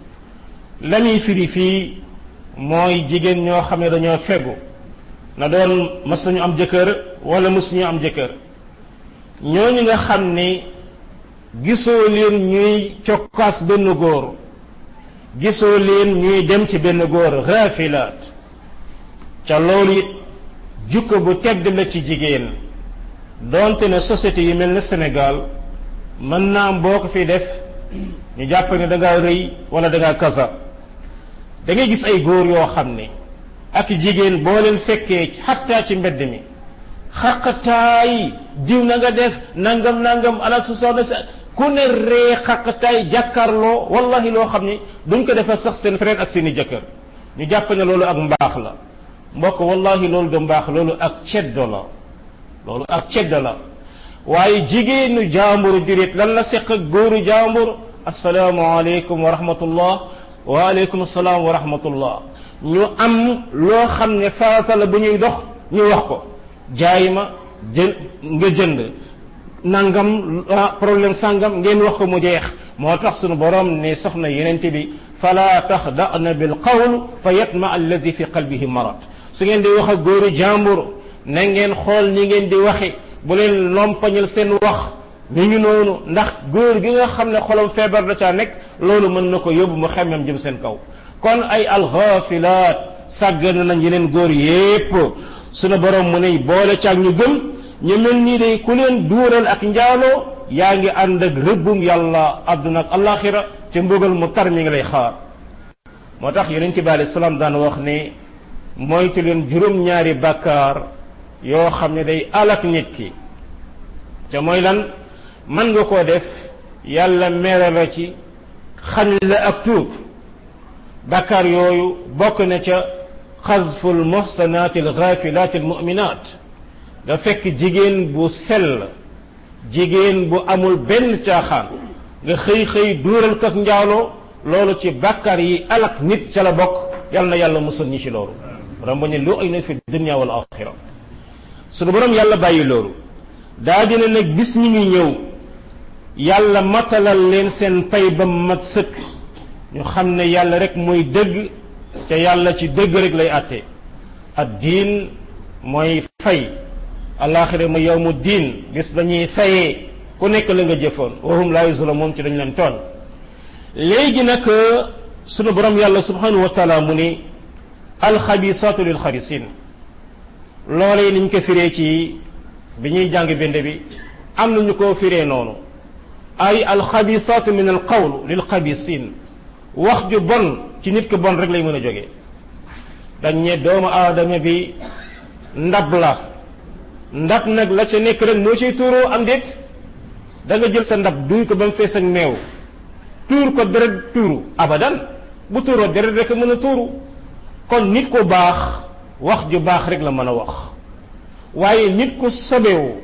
A: la muy firi fii mooy jigéen ñoo xam ne dañoo fegu na doon mas nañu am jëkkër wala mësuñu am jëkkër ñooñu nga xam ni gisoo leen ñuy cokkaas benn góor gisoo leen ñuy dem ci benn góor raafilaat ca loolu it jukko bu tedd la ci jigéen donte ne société yi mel ne Sénégal mën naa am boo ko fi def ñu jàpp ne da ngaa rëy wala da ngaa kasa da ngay gis ay góor yoo xam ne ak jigéen boo leen fekkee xattaa ci mbedd mi xaqataay diw na nga def nangam nangam ala su soxna sa ku ne ree xaqataay jàkkaarloo wallahi loo xam ni duñ ko defee sax seen frère ak seeni jëkkër ñu jàpp ne loolu ak mbaax la mbokk wallahi loolu du mbaax loolu ak ceddo la loolu ak ceddo la waaye jigéenu jaamburu jurit lan la seq ak góoru jaambur asalaamaaleykum wa rahmatullah waaleykum salaam wa rahmatullah ñu am loo xam ne farata la bu ñuy dox ñu wax ko jaay ma jën nga jënd nangam problème sangam ngeen wax ko mu jeex moo tax sunu borom ne soxna yenente bi fala taxda'na bil qawl fa yatma alladi fi qalbihi marad su ngeen di wax ak góoru jàmbur na ngeen xool ni ngeen di waxe bu leen lompañal seen wax ni ñu noonu ndax góor gi nga xam ne xolam feebar da caa nekk loolu mën na ko yóbbu mu xemmem jëm seen kaw kon ay alxaafilaat sàggan nañ yeneen góor yépp sunu borom mu ne boole caag ñu gëm ñu mel nii day ku leen duural ak njaaloo yaa ngi ànd ak rëbbum yàlla àdduna ak alaxira te mbugal mu tar mi ngi lay xaar moo tax yonente bi alayhi salaam daan wax ne moytu leen juróom-ñaari bàkkaar yoo xam ne day alak nit ki te mooy lan mën nga koo def yàlla mere la ci xañ la ak tuub bàkkaar yooyu bokk na ca xazfu almuhsanaati algaafilaati almuminaat nga fekk jigéen bu sell jigéen bu amul benn caaxaan nga xëy xëy duural ko ak njaaloo loolu ci bàkkaar yi alak nit ca la bokk yàlla na yàlla musal ñi ci loolu rambo ne lu ay na fi dunya wal axira sunu borom yàlla bàyyi loolu daa dina nag bis ñi ngi ñëw yàlla matalal leen seen pay ba mat sëkk ñu xam ne yàlla rek mooy dëgg ca yàlla ci dëgg rek lay àtte ad diin mooy fay alaxira mooy yawmu diin bis dañuy fayee ku nekk la nga jëfoon wahum laa yuzlamuun ci dañ leen toon léegi nag sunu borom yàlla subhanahu wa taala mu ni alxabisaatu lil xabisin loolee niñ ko firee ci bi ñuy jàng bind bi am nañu ko firee noonu ay alxabisaatu min al qawl lil xabisin wax ju bon ci nit ko bon rek lay mën a jógee dañ ne doomu aadama bi ndab la ndab nag la ca nekk rek moo ciy tuuroo am déet da nga jël sa ndab duy ko ba mu fees ak meew tuur ko deret tuuru abadan bu tuuroo deret rek mën a tuuru kon nit ku baax wax ju baax rek la mën a wax waaye nit ku sobewu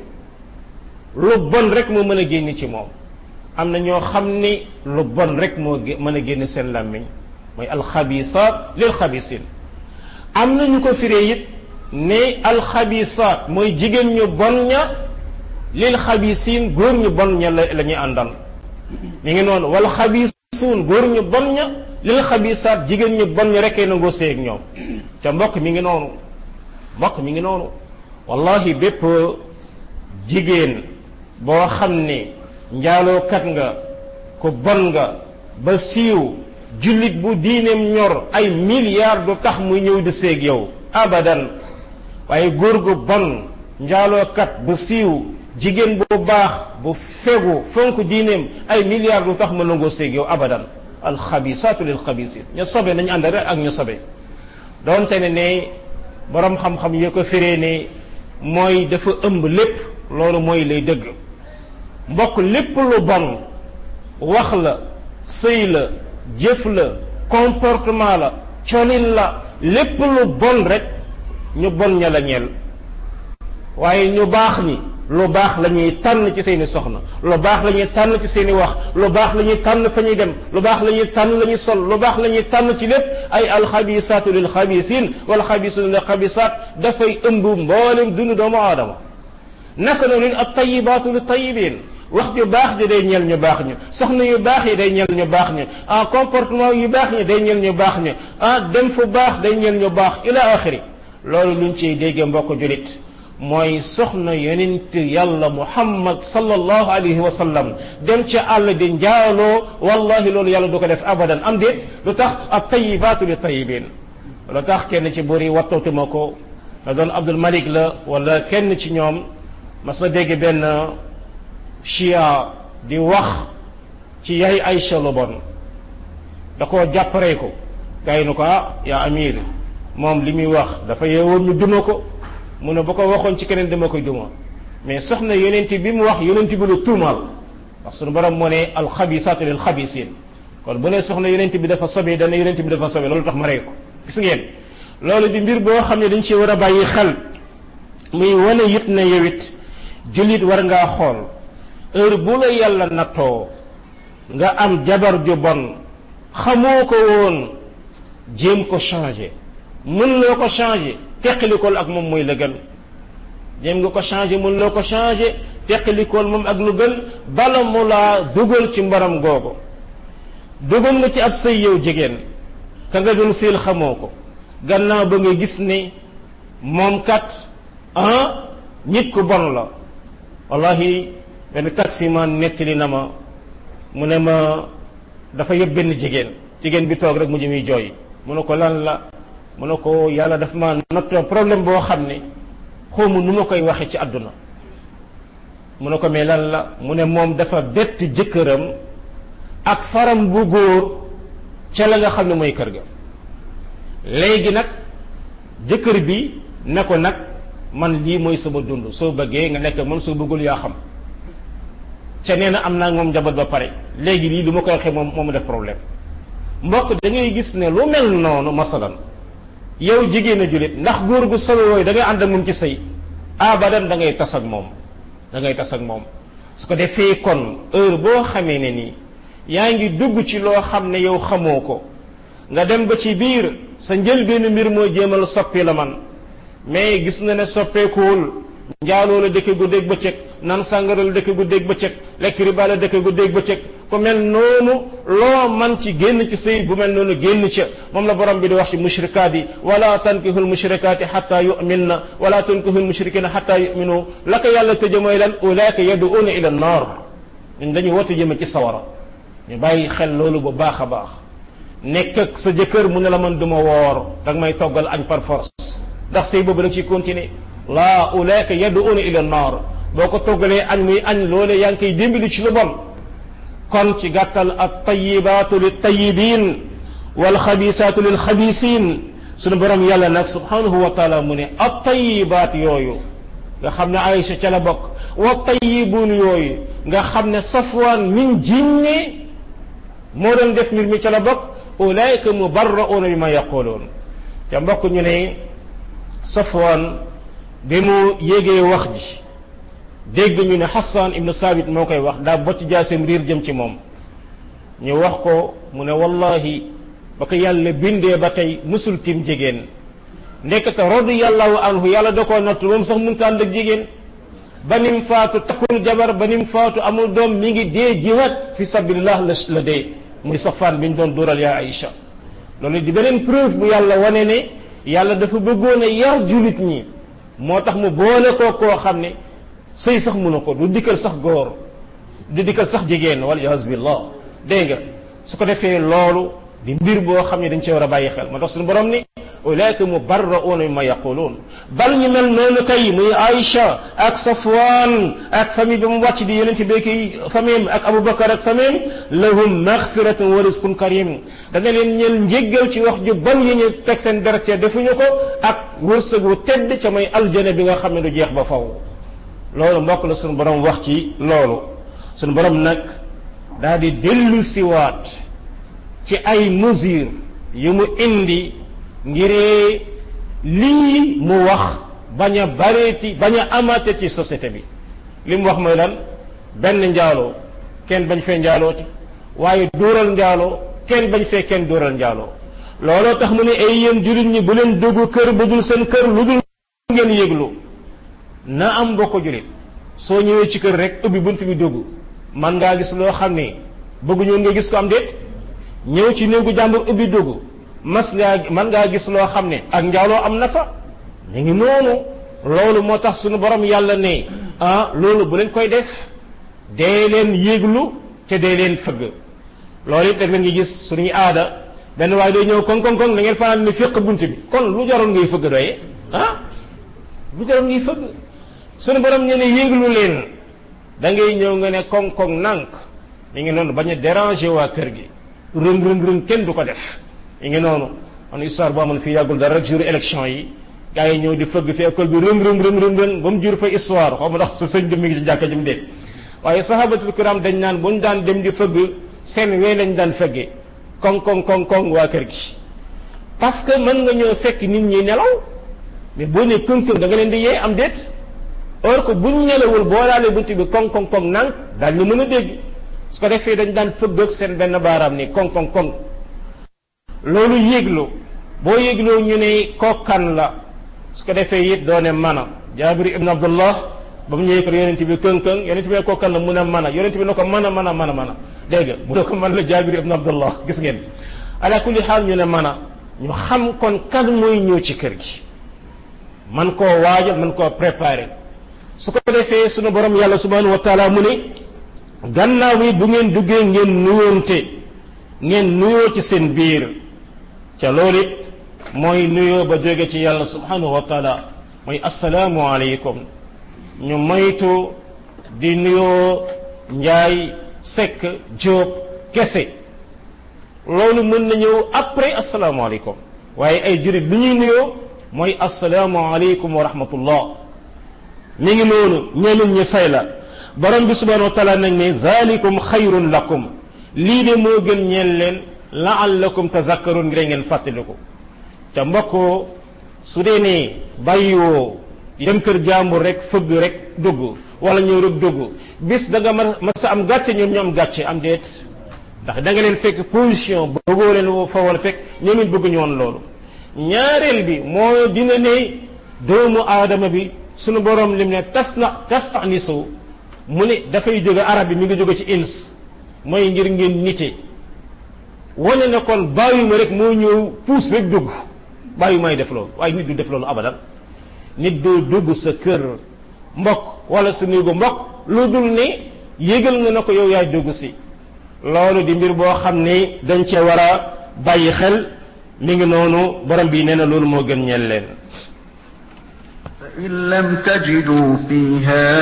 A: lu bon rek moo mën a génn ci moom am na ñoo xam ni lu bon rek moo mën a génn seen làmmiñ mooy alxabisaat lil xabisin am na ñu ko firee it ne alxabisaat mooy jigéen ñu bon ña lil xabisin góor ñu bon ña la la ñuy àndal mi ngi noonu wal xabisuun góor ñu bon ña lil xabisaat jigéen ñi bon ñi rekkee nangoo séeg ñoom ca mbokk mi ngi noonu mbokk mi ngi noonu wallahi bépp jigéen boo xam ne njaalookat nga ku bon nga ba siiw jullit bu diineem ñor ay milliards du tax muy ñëw di séeg yow abadan waaye góor gu bon njaalookat bu siiw jigéen bu baax bu fegu fonk diineem ay milliards du tax ma nangoo séeg yow abadan alxabisaatu lil xabisin ñu sobe nañu ànd rek ak ñu sobe doonte ne ne borom xam-xam yoo ko firee ne mooy dafa ëmb lépp loolu mooy lay dëgg mbokk lépp lu bon wax la sëy la jëf la comportement la colin la lépp lu bon rek ñu bon ña la ñeel waaye ñu baax ñi lu baax la ñuy tànn ci seeni soxna lu baax la ñuy tànn ci seeni wax lu baax la ñuy tànn fa ñuy dem lu baax la ñuy tànn la ñuy sol lu baax la ñuy tànn ci lépp ay alxabisaatu lil xabisin wal xabisuuna lil xabisaat dafay ëmb mboolem dund doomu aadama naka noonu leen at tayibaatu li tayibin wax ju baax ji day ñeel ñu baax ñu soxna yu baax yi day ñeel ñu baax ñu ah comportement yu baax ñi day ñeel ñu baax ñu ah dem fu baax day ñeel ñu baax ila axiri loolu luñ ciy dégge mbokk julit mooy soxna yonent yàlla muhammad sallallahu alayhi wa sallam dem ci àll di njaaloo wallahi loolu yàlla du ko def abadan am déet lu tax ab tayibaatu li tayibin lu tax kenn ci buri wattootuma ko na doon abdul malik la wala kenn ci ñoom mas na dégg benn chia di wax ci yaay Aïcha lu bon da koo jàpparee ko gars yi nu ko ah yaa amir moom li muy wax dafa yeewoon ñu duma ko mu ne ba ko waxoon ci keneen dama koy duma mais soxna yonent bi mu wax yonent bi lu tuumaal ndax sunu borom moo ne alxabisaatu lil xabisin kon bu ne soxna yonent bi dafa sobe dana yonent bi dafa sobe loolu tax ma rey ko gis ngeen loolu di mbir boo xam ne dañ ci war a bàyyi xel muy wane it na yow it jullit war ngaa xool heure bu la yàlla nattoo nga am jabar ju bon xamoo ko woon jéem ko changer mën loo ko changer teqalikool ak moom mooy la gën jéem nga ko changer mën loo ko changer teqalikool moom ak lu gën bala mu laa dugal ci mbaram googu dugal nga ci ab sëy yow jigéen ka nga doon séel xamoo ko gannaaw ba nga gis ne moom kat ah nit ku bon la wallahi benn taximan nettali na ma mu ne ma dafa yëpp benn jigéen jigéen bi toog rek mu jëmuy jooy mu ne ko lan la mu ne ko yàlla daf ma nattoo problème boo xam ne xawma nu ma koy waxe ci àdduna mu ne ko mais lan la mu ne moom dafa bett jëkkëram ak faram bu góor ca la nga xam ne mooy kër ga léegi nag jëkkër bi ne ko nag man lii mooy sama dund soo bëggee nga nekk man soo bëggul yaa xam ca nee na am naa moom njaboot ba pare léegi lii lu ma koy waxee moom moom def problème mbokk da ngay gis ne lu mel noonu masalan yow jigéen a julit ndax góor gu solo yooyu da ngay ànd ak moom ci sëy abadan da ngay tas ak moom da ngay tas ak moom su ko defee kon heure boo xamee ne nii yaa ngi dugg ci loo xam ne yow xamoo ko nga dem ba ci biir sa njëlbeenu mbir mooy jéemal soppi la man mais gis na ne soppeekuwul njaaloo la dëkk guddeeg bëccëg nan sàngara la dëkk guddeeg bëccëg lekk riba la dëkk guddeeg bëccëg ku mel noonu loo man ci génn ci sëy bu mel noonu génn ca moom la borom bi di wax ci mushrikaat yi wala tankihu lmushrikaati xata yuminna wala tankihu lmushrikina xata yuminu la ko yàlla tëje mooy lan ulaika yaduuna ila annar ñun dañuy woote jëme ci sawara ñu bàyyi xel loolu bu baax a baax nekk ak sa jëkkër mu ne la man duma woor danga may toggal añ par force ndax sëy boobu da ciy continuer laa ulaika yaduuna ila annar boo ko toggalee añ muy añ loole yaa ngi koy dimbali ci lu bon kon ci gàttal at tayibaatu lil tayibin wal xabisaatu lil xabisin sunu borom yàlla nag subhanahu wa taala mu ne at tayibaat yooyu nga xam ne Aïcha ca la bokk wa tayibuun yooyu nga xam ne safwaan min jinne moo doon def mbir mi ca la bokk ulaika mubarrauna bi ma yaquluun te mbokk ñu ne safwaan bi mu yégee wax ji dégg ñu ne Hassan ibnu Sabit moo koy wax daa bocc jaaseem riir jëm ci moom ñu wax ko mu ne wallahi ba ko yàlla bindee ba tey musul tim jigéen ndekete radiyallahu anhu yàlla da koo nattu moom sax mënut a ànd ak jigéen ba nim faatu takkul jabar ba nim faatu amul doom mi ngi dee jiwaat fi sabilillah la la dee muy safaan bi ñu doon dóoral yaa Aïcha loolu di beneen preuve bu yàlla wane ne yàlla dafa bëggoon a yar julit ñi moo tax mu boole koo koo xam ne sëy sax mënu ko du dikkal sax góor du dikkal sax jigéen wal iyaazu billah dégg nga su ko defee loolu di mbir boo xam ne dañ ci war a bàyyi xel moo tax suñu borom ni ulaika mubarrauna mimma yaquluun bal ñu mel noonu kay muy Aïcha ak Safwan ak famille bi mu wàcc di yonente beeki famille ak Aboubacar ak famille lahum maghfiratun wa rizqun karim dana leen ñeel njéggal ci wax ju bon yi ñu teg seen deret defuñu ko ak wërsëg wu tedd ca may aljana bi nga xam ne du jeex ba faw loolu mbokk la suñu borom wax ci loolu suñu borom nag daal di dellu siwaat ci ay mesures yu mu indi ngir lii mu wax bañ a bareeti bañ a amate ci société bi li mu wax mooy lan benn njaaloo kenn bañ fee njaalooti waaye dóoral njaaloo kenn bañ fee kenn dóoral njaaloo looloo tax mu ne ay yéen jullit ñi bu leen dugg kër bu dul seen kër lu dul ngeen yëglu na am mbokk jullit soo ñëwee ci kër rek ubbi bunt bi dugg man ngaa gis loo xam ne bëgguñu nga gis ko am déet ñëw ci néegu jàmbur ubbi dugg mas ngaa man ngaa gis loo xam ne ak njaaloo am na fa ñu ngi noonu loolu moo tax suñu borom yàlla ne ah loolu bu leen koy def dee leen yéeglu te dee leen fëgg loolu it rek la ngi gis suñuy aada benn waaye day ñëw koŋ koŋ koŋ da ngeen fanaan ni féq bunt bi kon lu jaroon ngay fëgg doye ah lu jaroon ngay fëgg suñu borom ñu ne yéeglu leen da ngay ñëw nga ne koŋ koŋ nànk mi ngi noonu bañ a déranger waa kër gi rëng rëng rëng kenn du ko def mi ngi noonu man histoire boo amoon fii yàggul dara rek jour élection yi gars yi ñëw di fëgg fi école bi rëng rëng rëng rëng rëng ba mu jur fa histoire xaw ma ndax sa sëñ bi mi ngi ci jàkka jëm déet waaye sahabatul kiram dañ naan bu ñu daan dem di fëgg seen wee lañ daan fëggee koŋ koŋ koŋ koŋ waa kër gi parce que mën nga ñëw fekk nit ñi nelaw mais boo ne këng këng da nga leen di yee am déet or que buñ nelawul boo laalee bunt bi koŋ koŋ koŋ nànk daal ñu mën a dégg su ko defee dañ daan fëgg ak seen benn baaraam ni koŋ koŋ koŋ loolu yéeglu boo yéegloo ñu ne kokkan la su ko defee it doone mana jaabir ibn abdullah ba mu ñëwee ko yonent bi këng këng yonent bi ne kokkan la mun a mana yonent bi ne ko mana mana mana mana dégg nga mu ne ko man la jaabir ibn abdullah gis ngeen ala kulli xaal ñu ne mana ñu xam kon kan mooy ñëw ci kër gi man koo waajal man koo préparer su ko defee sunu borom yàlla subhanahu wa taala mu ne gannaaw yi bu ngeen duggee ngeen nuyoonte ngeen nuyoo ci seen biir ca loolu it mooy nuyoo ba jóge ci yàlla subhanahu wa taala mooy assalaamu aleykum ñu moytu di nuyoo njaay sekk jóob kese loolu mën na ñëw après assalaamu aleykum waaye ay jurit li ñuy nuyoo mooy assalaamu aleykum wa rahmatullah mi ngi noonu ñeneen ñi fay la borom bi subhanahu wa taala nag ne zalikum xayrun lakum lii de moo gën ñeen leen laallakum tazakkarun ngir ngeen fàttaliku ca mbokk su dee ne bàyyiwoo dem kër jàmbur rek fëgg rek dugg wala ñëw rek dugg bis da nga ma sa am gàcce ñoom ñoom gàcce am déet ndax da nga leen fekk position bëggoo leen fa wala fekk ñoom it bëgguñu woon loolu ñaareel bi moo dina ne doomu aadama bi sunu borom lim ne tas na tas nisu mu ne dafay jóge arab bi mi ngi jóge ci ins mooy ngir ngeen nite wane ne kon bàyyuma rek moo ñëw puus rek dugg bàyyumay def loolu waaye nit du def loolu abadan nit doo dugg sa kër mbokk wala sa néegu mbokk lu dul ne yégal nga na ko yow yaay dugg si loolu di mbir boo xam ne dañ cee war a bàyyi xel mi ngi noonu borom bi nee na loolu moo gën ñeel leen
B: فإن لم تجدوا فيها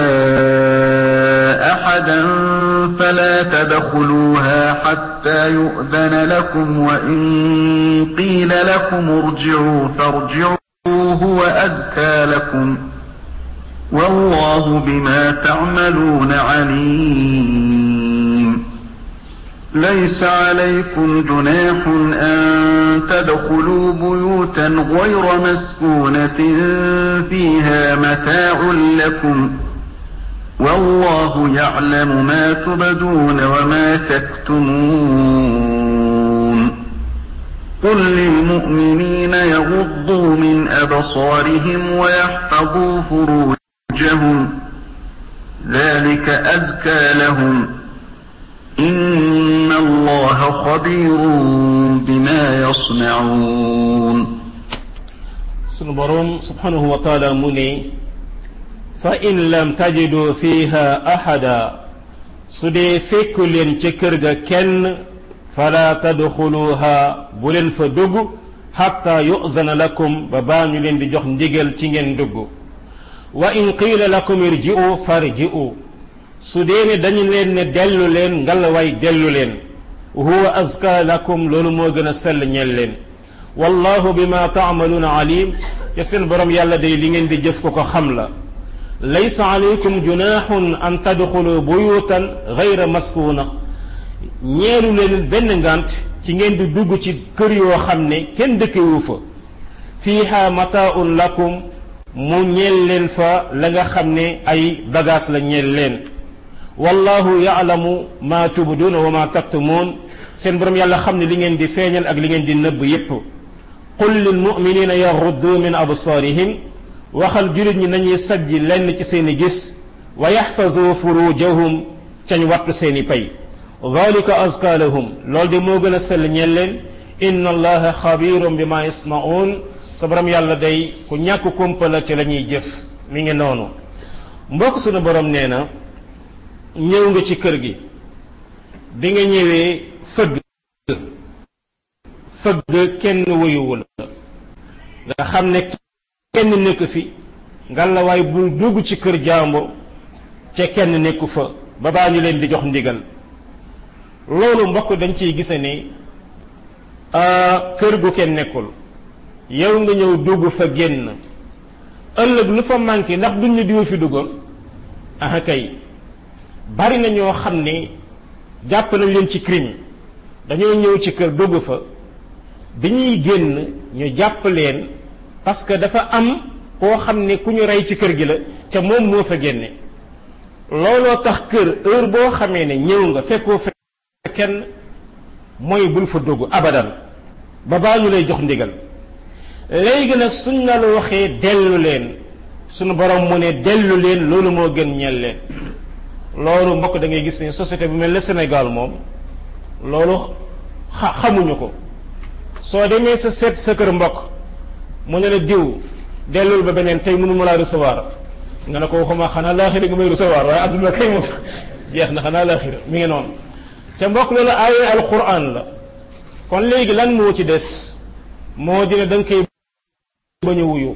B: أحدا فلا تدخلوها حتى يؤذن لكم وإن قيل لكم ارجعوا فارجعوا هو أزكى لكم والله بما تعملون عليم ليس عليكم جناح أن تدخلوا بيوتا غير مسكونة فيها متاع لكم والله يعلم ما تبدون وما تكتمون قل للمؤمنين يغضوا من أبصارهم ويحفظوا فروجهم ذلك أزكى لهم إن الله خبير بما يصنعون
A: sunu borom subhanahu wa taala mu ne fa in lam tajidu fiha ahada su dee fekku leen ca kër ga kenn fala tadxuluha bu leen fa dugg xatta yuzana lakum ba baa ñu leen di jox ndigal ci ngeen dugg wa in qiila lakum irji'u farji'u su dee ne dañu leen ne dellu leen ngalawaay dellu leen huwa azka lakum loolu moo gën a sell ñeel leen wallahu bima taamaluuna alim te seen borom yàlla day li ngeen di jëf ko ko xam la laysa alaykum junaaxun an tadxulu buyutan gayra maskuna ñeelu leen benn ngant ci ngeen di dugg ci kër yoo xam ne kenn dëkkewu fa fiiha mataaun lakum mu ñeel leen fa la nga xam ne ay bagage la ñeel leen wallahu yaalamu ma tubduuna wa ma taktumuun seen borom yàlla xam ne li ngeen di feeñal ak li ngeen di nëbb yépp qul lil muminina yaxuddu min absaarihim waxal julit ñi nañuy sajji lenn ci seeni gis wa yaxfazu furujahum cañ wattu seeni pay dalika azka lahum loolu de moo gën a sell ñeel leen inna allaha xabirun bima yasnaun sa borom yàlla day ku ñàkk kumpa la ci la ñuy jëf mi ngi noonu mbokk sunu borom nee na ñëw nga ci kër gi bi nga ñëwee fëgg fëgg kenn wuyuwu la nga xam ne kenn nekk fi ngalawaay bul dugg ci kër jàmbur ca kenn nekku fa ba baa ñu leen di jox ndigal loolu mbokk dañ ciy gise ni kër gu kenn nekkul yow nga ñëw dugg fa génn ëllëg lu fa manqué ndax duñ ñu diwa fi duggoon ah kay bari na ñoo xam ne jàpp nañ leen ci crime dañoo ñëw ci kër dugg fa bi ñuy génn ñu jàpp leen parce que dafa am koo xam ne ku ñu rey ci kër gi la ca moom moo fa génne looloo tax kër heure boo xamee ne ñëw nga fekkoo fe kenn mooy bul fa dugg abadan ba baa ñu lay jox ndigal léegi nag suñ la la waxee dellu leen suñu borom mu ne dellu leen loolu moo gën ñeel leen loolu mbokk da ngay gis ne société bu mel ne Sénégal moom loolu xa xamuñu ko soo demee sa seet sa kër mbokk mu ne la diw dellul ba beneen tey mënu ma laa recevoir nga ne ko waxuma xanaa laaxira nga may recevoir waaye adduna kay moom jeex na xanaa laaxira mi ngi noonu te mbokk loolu aaya alquran la kon léegi lan moo ci des moo dina da nga koy bañ a wuyu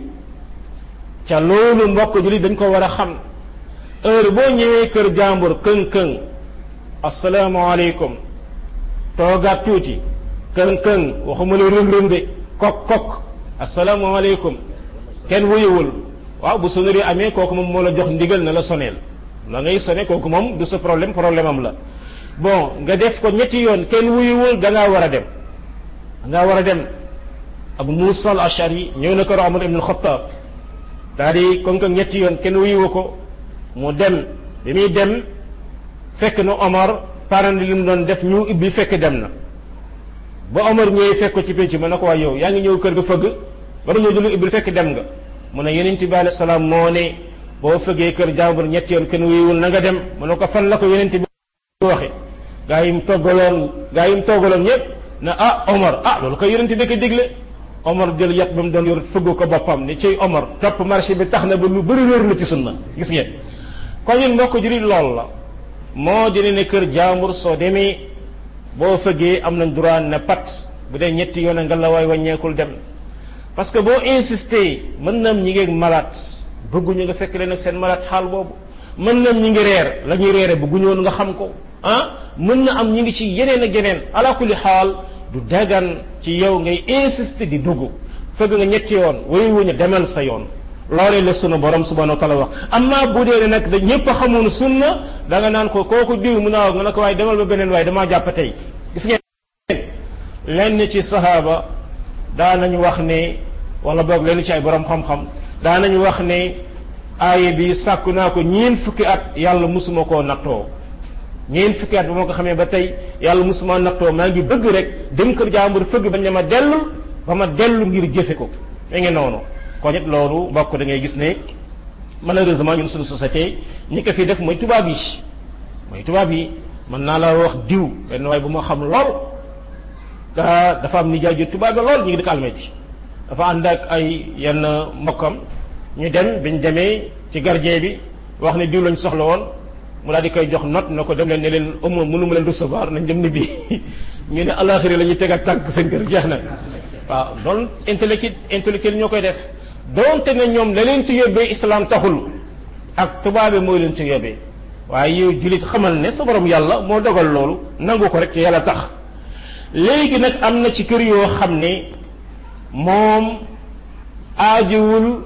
A: ca loolu mbokk jullit dañ ko war a xam heure boo ñëwee kër jàmbur këng këng asalaamaaleykum toogaat tuuti këng këng waxuma la rëm rëm de kok kok asalaamaaleykum kenn wuyuwul waaw bu sonnerie amee kooku moom moo la jox ndigal na la soneel la ngay sone kooku moom du sa problème problème am la bon nga def ko ñetti yoon kenn wuyuwul da ngaa war a dem da ngaa war a dem abu musa al ashari ñëw na kër omar ibn xattaab daa di kon ko ñetti yoon kenn wuyuwu ko mu dem bi muy dem fekk na omar parent li mu doon def ñu ibbi fekk dem na ba omar ñëwee fekk ko ci pénc ma ne ko waay yow yaa ngi ñëw kër ga fëgg ba nga ñëw di lu ibbi fekk dem nga mu ne yonent bi alayhi salaam moo ne boo fëggee kër jàmbur ñetti yoon kenn wuyuwul na nga dem mu ne ko fan la ko yonent bi waxe gaa yi mu toggaloon gaa yi mu toggaloon ñëpp ne ah Omar ah loolu koy yonent bi ko digle Omar jël yat ba mu doon yor fëgg ko boppam ni ciy Omar topp marché bi tax na ba lu bëri wér na ci sunna gis ngeen kon ñun mbokk juri lool la moo dina ne kër jàmbur soo demee boo fëggee am nañ droit ne pat bu dee ñetti yoon nga la waay wàññeekul dem parce que boo insisté mën naam ñi ngeeg malade bëgguñu nga fekk leen ak seen malade xaal boobu mën naam ñi ngi reer la ñuy reere bëgguñu woon nga xam ko ah mën na am ñi ngi ci yeneen ak yeneen ala kulli xaal du dagan ci yow ngay insister di dugg fëgg nga ñetti yoon way wuñu demal sa yoon loolee la sunu borom subhanahu wa taala wax amma bu dee ne nag da ñëpp xamoon sunna da nga naan ko kooku diw mu naaw nga ne ko waaye demal ba beneen waaye damaa jàpp tey gis ngeen lenn ci sahaaba daa nañu wax ne wala boog lenn ci ay borom xam-xam daa nañu wax ne aaya bi sàkku naa ko ñeen fukki at yàlla musuma koo nattoo ñeen fukki at ba moo ko xamee ba tey yàlla musuma nattoo maa ngi bëgg rek dem kër jàmbur fëgg bañ ne ma dellu ba ma dellu ngir jëfe ko da ngeen noonu kon it loolu mbokk da ngay gis ne malheureusement ñun suñu société ñi ko fi def mooy tubaab yi mooy tubaab yi mën naa la wax diw benn waay bu ma xam lool dafa am nijaay ju tubaab lool ñu ngi dëkk almeti dafa ànd ak ay yenn mbokkam ñu dem biñ demee ci gardien bi wax ne diw lañ soxla woon mu daal di koy jox note na ko dem leen ne leen ëmma mënu ma leen recevoir nañ dem ni bi ñu ne alaxiri la ñuy teg ak tànk seen kër jeex na waaw loolu intellectuel intellectuel ñoo koy def doonte ne ñoom la leen ci yóbbee islam taxul ak tubaabe mooy leen ci yóbbee waaye yow julit xamal ne sa borom yàlla moo dogal loolu nangu ko rek ci yàlla tax léegi nag am na ci kër yoo xam ne moom aajiwul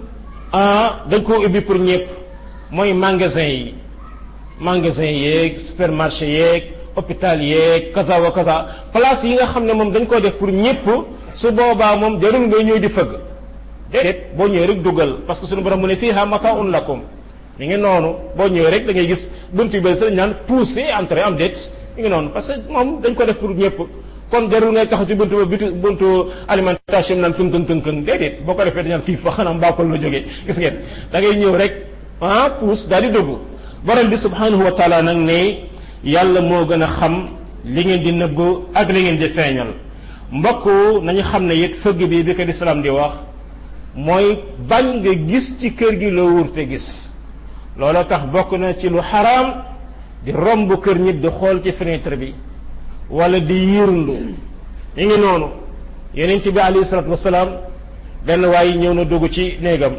A: dañ koo ubbi pour ñëpp mooy magasin yi magasin yeeg supermarché yeeg hôpital yeeg kaza wa kaza place yi nga xam ne moom dañ koo def pour ñëpp su boobaa moom jarul ngay ñëw di fëgg déedéet boo ñëwee rek dugal parce que suñu borom mu ne fiha mataun lakum mi ngi noonu boo ñëwee rek da ngay gis buntu yu bëri sax ñaan poussé entrée am déet mi ngi noonu parce que moom dañ ko def pour ñëpp kon jarul ngay taxaw ci buntu ba bitu buntu alimentation naan tën tën tën tën déedéet boo ko defee dañaan xiif ba xanaa mbàppal la jógee gis ngeen da ngay ñëw rek ah pousse daal di dugg borom bi subhanahu wa taala nag ne yàlla moo gën a xam li ngeen di nëbb ak li ngeen di feeñal mbokk nañu xam ne it fëgg bi bi ko lislaam di wax mooy bañ nga gis ci kër gi loo wurte gis looloo tax bokk na ci lu xaraam di romb kër nit di xool ci fenêtre bi wala di yiirndu ñu ngi noonu yeneen ci bi alayhi salatu wasalaam benn waaye ñëw na dugg ci néegam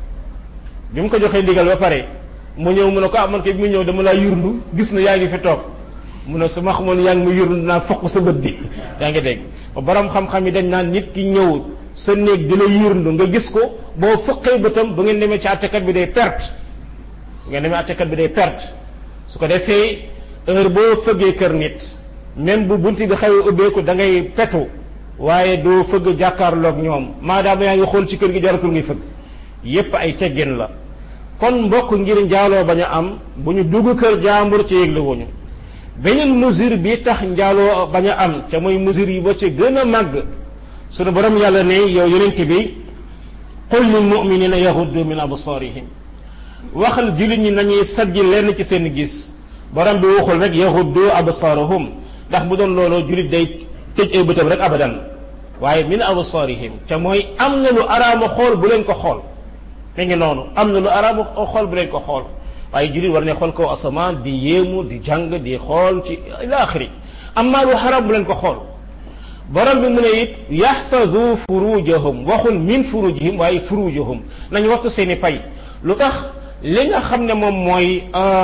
A: bi mu ko joxee ndigal ba pare mu ñëw mu ne ko ah man kay bi mu ñëw dama laa yurndu gis na yaa ngi fi toog mu ne su ma xamoon yaa ngi mu yurndu naa fokk sa bët bi yaa ngi dégg borom xam-xam yi dañ naan nit ki ñëw sa néeg di la yurndu nga gis ko boo fëqee bëtam ba ngeen demee ci àttekat bi day perte bu ngeen demee àttekat bi day perte su ko defee heure boo fëggee kër nit même bu bunti bi xawee ubbeeku da ngay petu waaye doo fëgg jàkkaarloog ñoom maadaama yaa ngi xool ci kër gi jaratul ngay fëgg yépp ay teggin la kon mbokk ngir njaaloo bañ a am bu ñu dugg kër jaambur ci yëgle wuñu beneen mesure bi tax njaaloo bañ a am ca mooy mesure yi ba ci gën a màgg sunu borom yàlla ne yow yonent bi qul lil muminina yahuddu min absarihim waxal jullit ñi nañuy sajji lenn ci seen gis borom bi waxul rek yahuddu absarahum ndax bu doon looloo jullit day tëj ay bëtam rek abadan waaye min absarihim ca mooy am na lu araama xool bu leen ko xool mi ngi noonu am na lu araama xool bu leen ko xool waaye jullit war ne xool kaw asamaan di yéemu di jàng di xool ci ila axiri amma lu xaram bu leen ko xool borom bi mu ne it yaxfazu furujahum waxul min furujihim waaye furujahum nañu waxtu seeni pay lu tax li nga xam ne moom mooy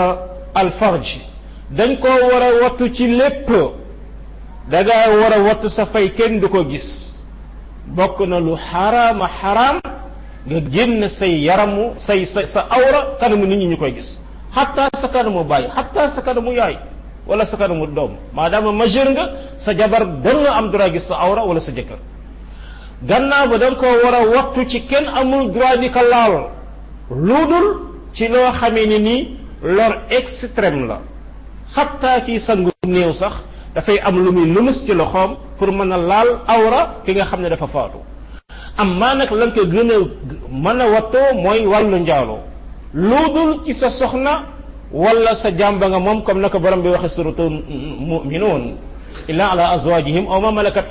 A: alfarj dañ koo war a wattu ci lépp da ngaa war a wattu sa fay kenn du ko gis bokk na lu xaraama xaraam nga génn say yaramu say sa sa awra kanamu nit ñi ñu koy gis xatta sa kanamu bàyyi xatta sa kanamu yaay wala sa kanamu doom maadaama majeur nga sa jabar da nga am droit gis sa awra wala sa jëkkër gannaaw ba da nga koo war a wattu ci kenn amul droit di ko laal lu dul ci loo xamee ni nii lor extrême la xatta ci sangu néew sax dafay am lu muy lumus ci loxoom pour mën a laal awra ki nga xam ne dafa faatu am maa nag lan ko gën a mën a wattoo mooy wàllu njaaloo lu dul ci sa soxna wala sa jàmba nga moom comme naka borom bi waxe suratu muminuun illa ala azwajihim aw ma malakat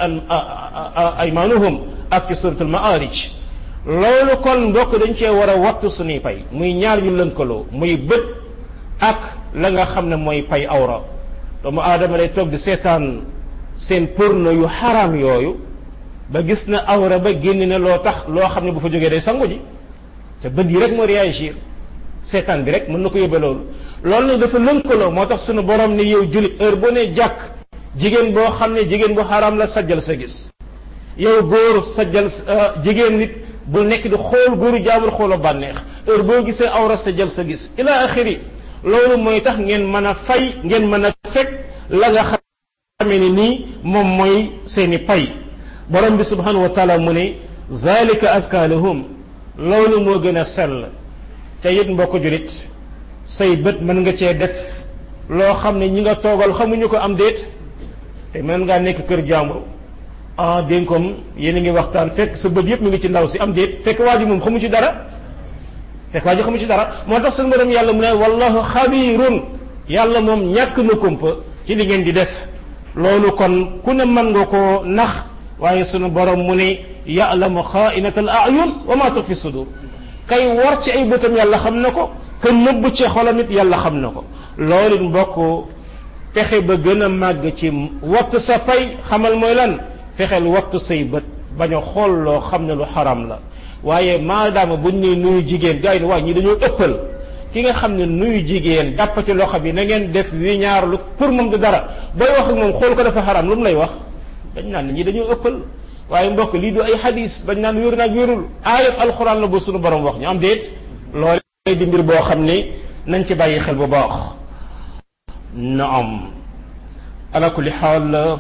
A: aymanuhum ak ci suratul maarij loolu kon mbokk dañ cee war a wattu suñuy pay muy ñaar ñu lënkaloo muy bët ak la nga xam ne mooy pay awra doomu aadama day toog di seetaan seen porno yu xaraam yooyu ba gis na awra ba génn ne loo tax loo xam ne bu fa jógee day sangu ji te bët yi rek moo réagir seetaan bi rek mën na ko yóbbe loolu loolu nag dafa lënkaloo moo tax suñu borom ne yow jullit heure boo ne jàkk jigéen boo xam ne jigéen bu xaraam la sajjal sa gis yow góor sajjal jigéen nit bu nekk di xool góoru jaamur xooloo bànneex heure boo gisee awra sajjal sa gis ila axiri loolu mooy tax ngeen mën a fay ngeen mën a fekk la nga xamee ni nii moom mooy seeni pay borom bi subhanahu wa taala mu ne zalika aska lahum loolu moo gën a sell te it mbokk julit say bët mën nga cee def loo xam ne ñi nga toogal xamuñu ko am déet te mën ngaa nekk kër jàmbur ah dégg comme yéen a ngi waxtaan fekk sa bët yëpp mi ngi ci ndaw si am déet fekk waa ji moom xamu ci dara fekk waa ji xamu ci dara moo tax suñu borom yàlla mu ne wallahu xabirun yàlla moom ñàkk na kumpa ci li ngeen di def loolu kon ku ne mën nga koo nax waaye sunu borom mu ne ya'lamu xaa'inatal a'yun wa ma tuxfi sudur kay war ci ay bëtam yàlla xam na ko ka nëbb ci xolam it yàlla xam na ko loolu it mbokk fexe ba gën a màgg ci wattu sa pay xamal mooy lan fexeel wattu say bët bañ a xool loo xam ne lu xaram la waaye maadaama buñ ne nuyu jigéen gars yi ne waaye ñi dañoo ëppal ki nga xam ne nuyu jigéen jàpp ci loxo bi na ngeen def wi ñaar lu pour moom du dara booy wax ak moom xool ko dafa xaram lu mu lay wax dañ naan ñi dañoo ëppal waaye mbokk lii du ay xadis dañ naan wér naag wérul aayat alxuraan la bu suñu borom wax ñu am déet loolu di mbir boo xam ne nañ ci bàyyi xel bu baax naam ala kulli xaal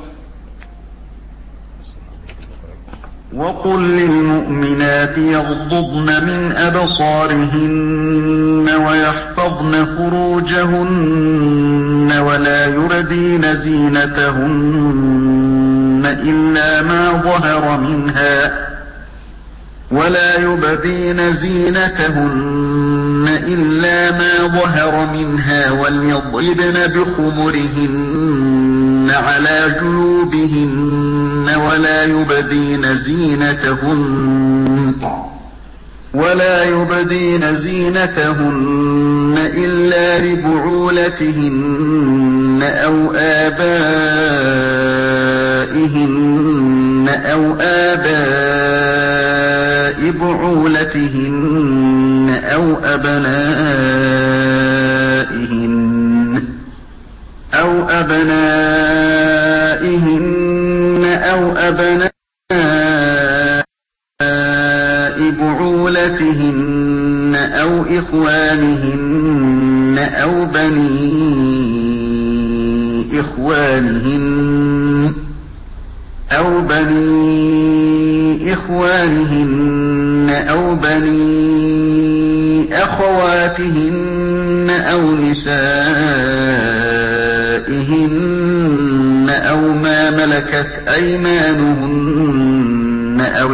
B: وقل للمؤمنات يغضضن من أبصارهن ويحفظن فروجهن ولا يردين زينتهن إلا ما ظهر منها ولا يبدين زينتهن إلا ما ظهر منها وليضربن بخمرهن على جيوبهن ولا يبدين زينتهن ولا يبدين زينتهن إلا لبعولتهن أو آبائهن أو آباء بعولتهن أو أبنائهن أو أبنائهن أو أبناء بعولتهن أو إخوانهن أو بني إخوانهن أو بني إخوانهن أو بني أخواتهن أو نسائهن أو ما ملكت أيمانهن أو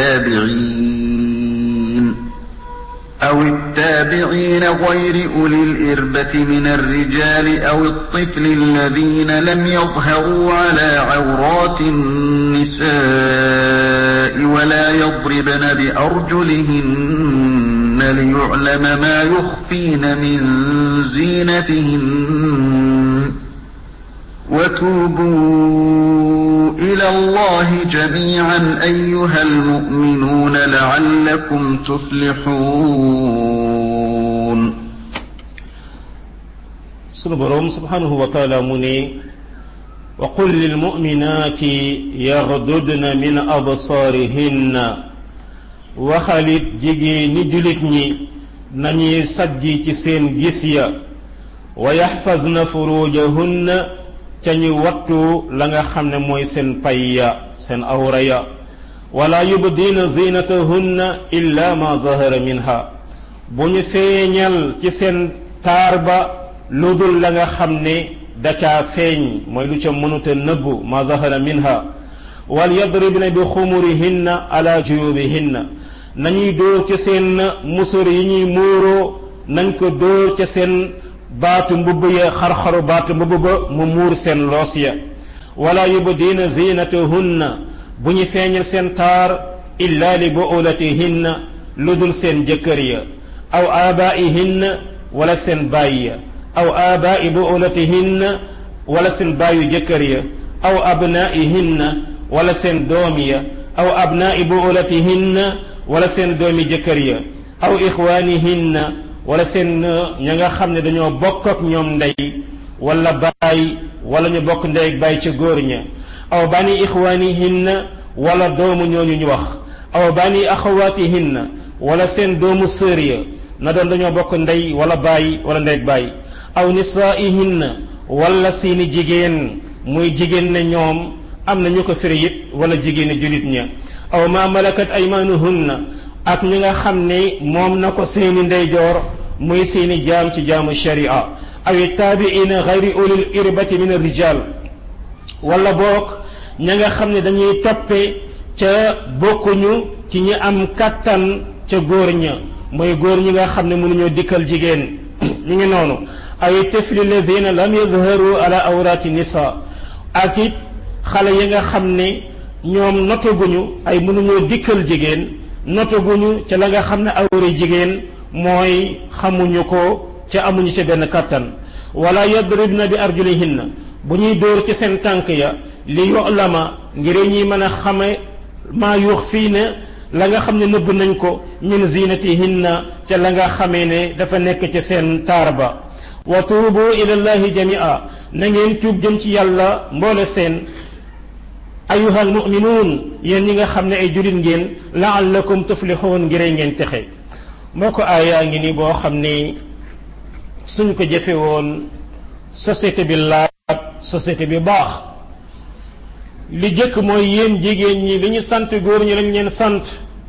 B: التابعين أو التابعين غير أولي الإربة من الرجال أو الطفل الذين لم يظهروا على عورات النساء ولا يضربن بأرجلهن ليعلم ما يخفين من زينتهن وتوبوا إلى الله جميعا أيها المؤمنون لعلكم تفلحون
A: sunu borom subhanahu wa taala mu ne wa qul lilmuminati yaghdudna min absarihinna waxalit jigéeni julit ñi nañuy sajji ci seen gis ya wa yaxfazna furujahunna ca ñu wattu la nga xam ne mooy seen pay ya seen awra ya wala yubdina zinatahunna illa ma zahara minha bu ñu feeñal ci seen taar ba lu dul la nga xam ne da caa feeñ mooy lu ca mënuta nëbbu ma zahara minha wal yadribna bi xumurihinna ala juyubihinna nañuy dóor ca seen musur yi ñuy muuroo nañ ko dóor ca seen baatu mbubb ya xar-xaru baatu mbubb ba mu muur seen loos ya wala yubdina zinatahunna bu ñu feeñal seen taar illa li buulatihinna lu dul seen jëkkër ya aw abaihinna wala seen baay ya aw abai buulatihinna wala seen baayu jëkkër ya aw abnaihinna wala seen doom ya aw abnai buulatihinna wala seen doomi jëkkër ya aw ixwaanihinna wala seen ña nga xam ne dañoo bokk ak ñoom ndey wala baay wala ñu bokk ndey ak baay ca góor ña aw bani ixwaanihinna wala doomu ñooñu ñu wax aw bani axawaatihinna wala seen doomu sër ya na doon dañoo bokk ndey wala baay wala ndey ak baay aw nisaihinna wala seeni jigéen muy jigéen ne ñoom am na ñu ko firi it wala jigéeni julit ña aw ma malakat aymanuhunna ak ñi nga xam ne moom na ko seeni ndeyjoor muy seeni jaam ci jaamu sharia aw taabiina gayri ulil irbati min arrijal wala boog ña nga xam ne dañuy toppe ca bokkuñu ci ñi am kattan ca góor ña mooy góor ñi nga xam ne mënuñoo dikkal jigéen ñu ngi noonu ay tifli ladina lam yazharu ala awrati nisa ak it xale yi nga xam ne ñoom notaguñu ay mënuñoo dikkal jigéen notaguñu ca la nga xam ne awri jigéen mooy xamuñu ko ca amuñu ca benn kattan wala yadribna bi arjulihinna bu ñuy dóor ci seen tànk ya li yu'lama ngir ñi mën a xame maa yuux fii ne la nga xam ne nëbb nañ ko min zinatihinna ca la nga xamee ne dafa nekk ci seen taar ba wa tuubu ila llahi jamia na ngeen tuub jëm ci yàlla mboole seen ayuha almuminuun yéen ñi nga xam ne ay julit ngeen laallakum tuflixuun ngir ngeen texe moo ko aayaa ngi ni boo xam ni suñ ko jëfe woon société bi laab société bi baax li jëkk mooy yéen jigéen ñi li ñu sant góor ñi lañ leen sant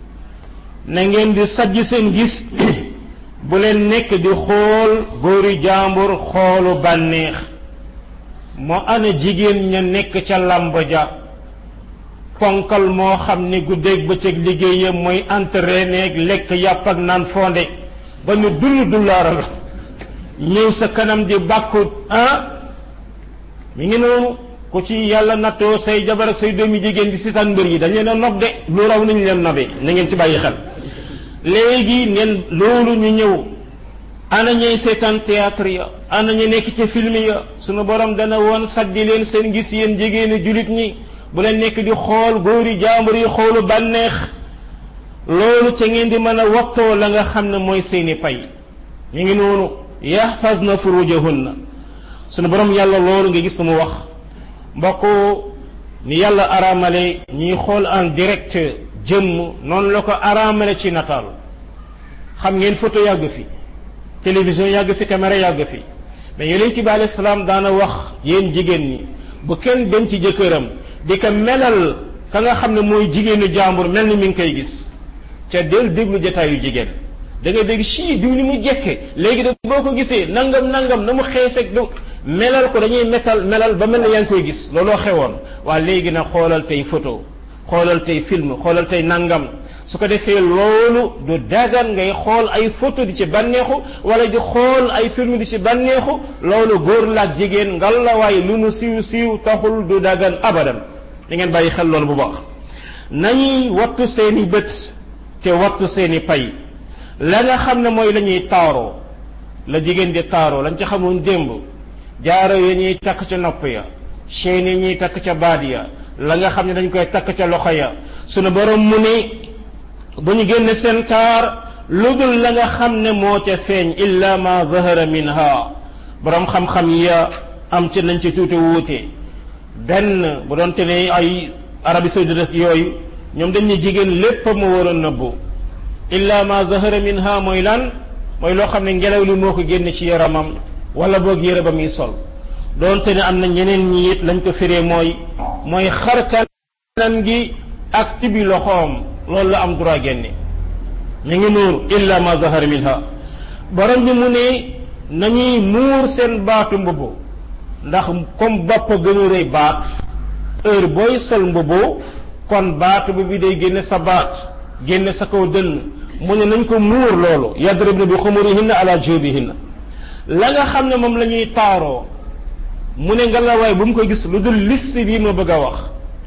A: na ngeen di sajj seen gis bu leen nekk di xool góori jaambur xoolu bànneex moo ana jigéen ña nekk ca làmb ja ponkal moo xam ni guddeeg bëccëg liggéeyam mooy entraîné ak lekk yàpp ak naan fonde ba ñu dund dullaaral ñëw sa kanam di bàkku ah mi ngi noonu ku ci yàlla nattoo say jabar ak say doomi jigéen di sitaan mbër yi dañ leen a nob de lu raw nañ leen nobe na ngeen ci bàyyi xel léegi ngeen loolu ñu ñëw ana ñuy seetaan théâtre ya ana ñu nekk ci film ya sunu borom dana woon saddi leen seen gis yéen jigéeni julit ñi bu leen nekk di xool góori jaambur yi xoolu bànneex loolu ca ngeen di mën a wattoo la nga xam ne mooy seeni pay ñu ngi noonu yaxfazna furujahunna sunu borom yàlla loolu nga gis mu wax mbokk ni yàlla araamale ñiy xool en direct jëmm noonu la ko araamale ci nataal xam ngeen photo yàgg fi télévision yàgg fi caméra yàgg fi mais yonent bi alayhi salaam daana wax yéen jigéen ñi bu kenn dem ci jëkkëram di ko melal ka nga xam ne mooy jigéenu jàmbur mel ni mi ngi koy gis ca del déglu jataayu jigéen da ngay dégg sii diw ni mu jekke léegi de boo ko gisee nangam nangam na mu xeeseg du melal ko dañuy metal melal ba mel ne yaa ngi koy gis looloo xewoon waa léegi nag xoolal tey photo xoolal tey film xoolal tey nangam su ko defee loolu du dagan ngay xool ay photo di ci bànneexu wala di xool ay film di ci bànneexu loolu góor la ak jigéen ngal la waaye lu nu siiw siiw taxul du dagan abadan da ngeen bàyyi xel loolu bu baax nañuy wattu seeni bët te wattu seeni pay la nga xam ne mooy la ñuy taaroo la jigéen di taaroo lañ ci xamoon démb jaaro yi ñuy takk ca nopp ya chaîne yi ñuy takk ca baat ya la nga xam ne dañ koy takk ca loxo ya sunu borom mu ni bu ñu génne seen taar lu dul la nga xam ne moo ca feeñ illa ma zahara minha borom xam-xam ya am ci nañ ci tuuti wuute benn bu doon te ne ay Arabie saoudite ak yooyu ñoom dañ ne jigéen lépp ma war a nëbbu illa ma zahara minha mooy lan mooy loo xam ne ngelaw li moo ko génne ci yaramam wala boog yére ba muy sol doonte ne am na ñeneen ñi it lañ ko firee mooy mooy xar kanam gi ak tibi loxoom loolu la am droit génne ñu ngi nuur illa ma zahara minha borom bi mu ne nañuy muur seen baatu mbubu ndax comme bopp gën a rëy baat heure booy sol mbubu kon baatu bi day génne sa baat génne sa kaw dënn mu ne nañ ko muur loolu yadribna bi xumurihinna ala jubihinna la nga xam ne moom la ñuy taaroo mu ne nga la waay bu mu ko gis lu dul liste bii ma bëgg a wax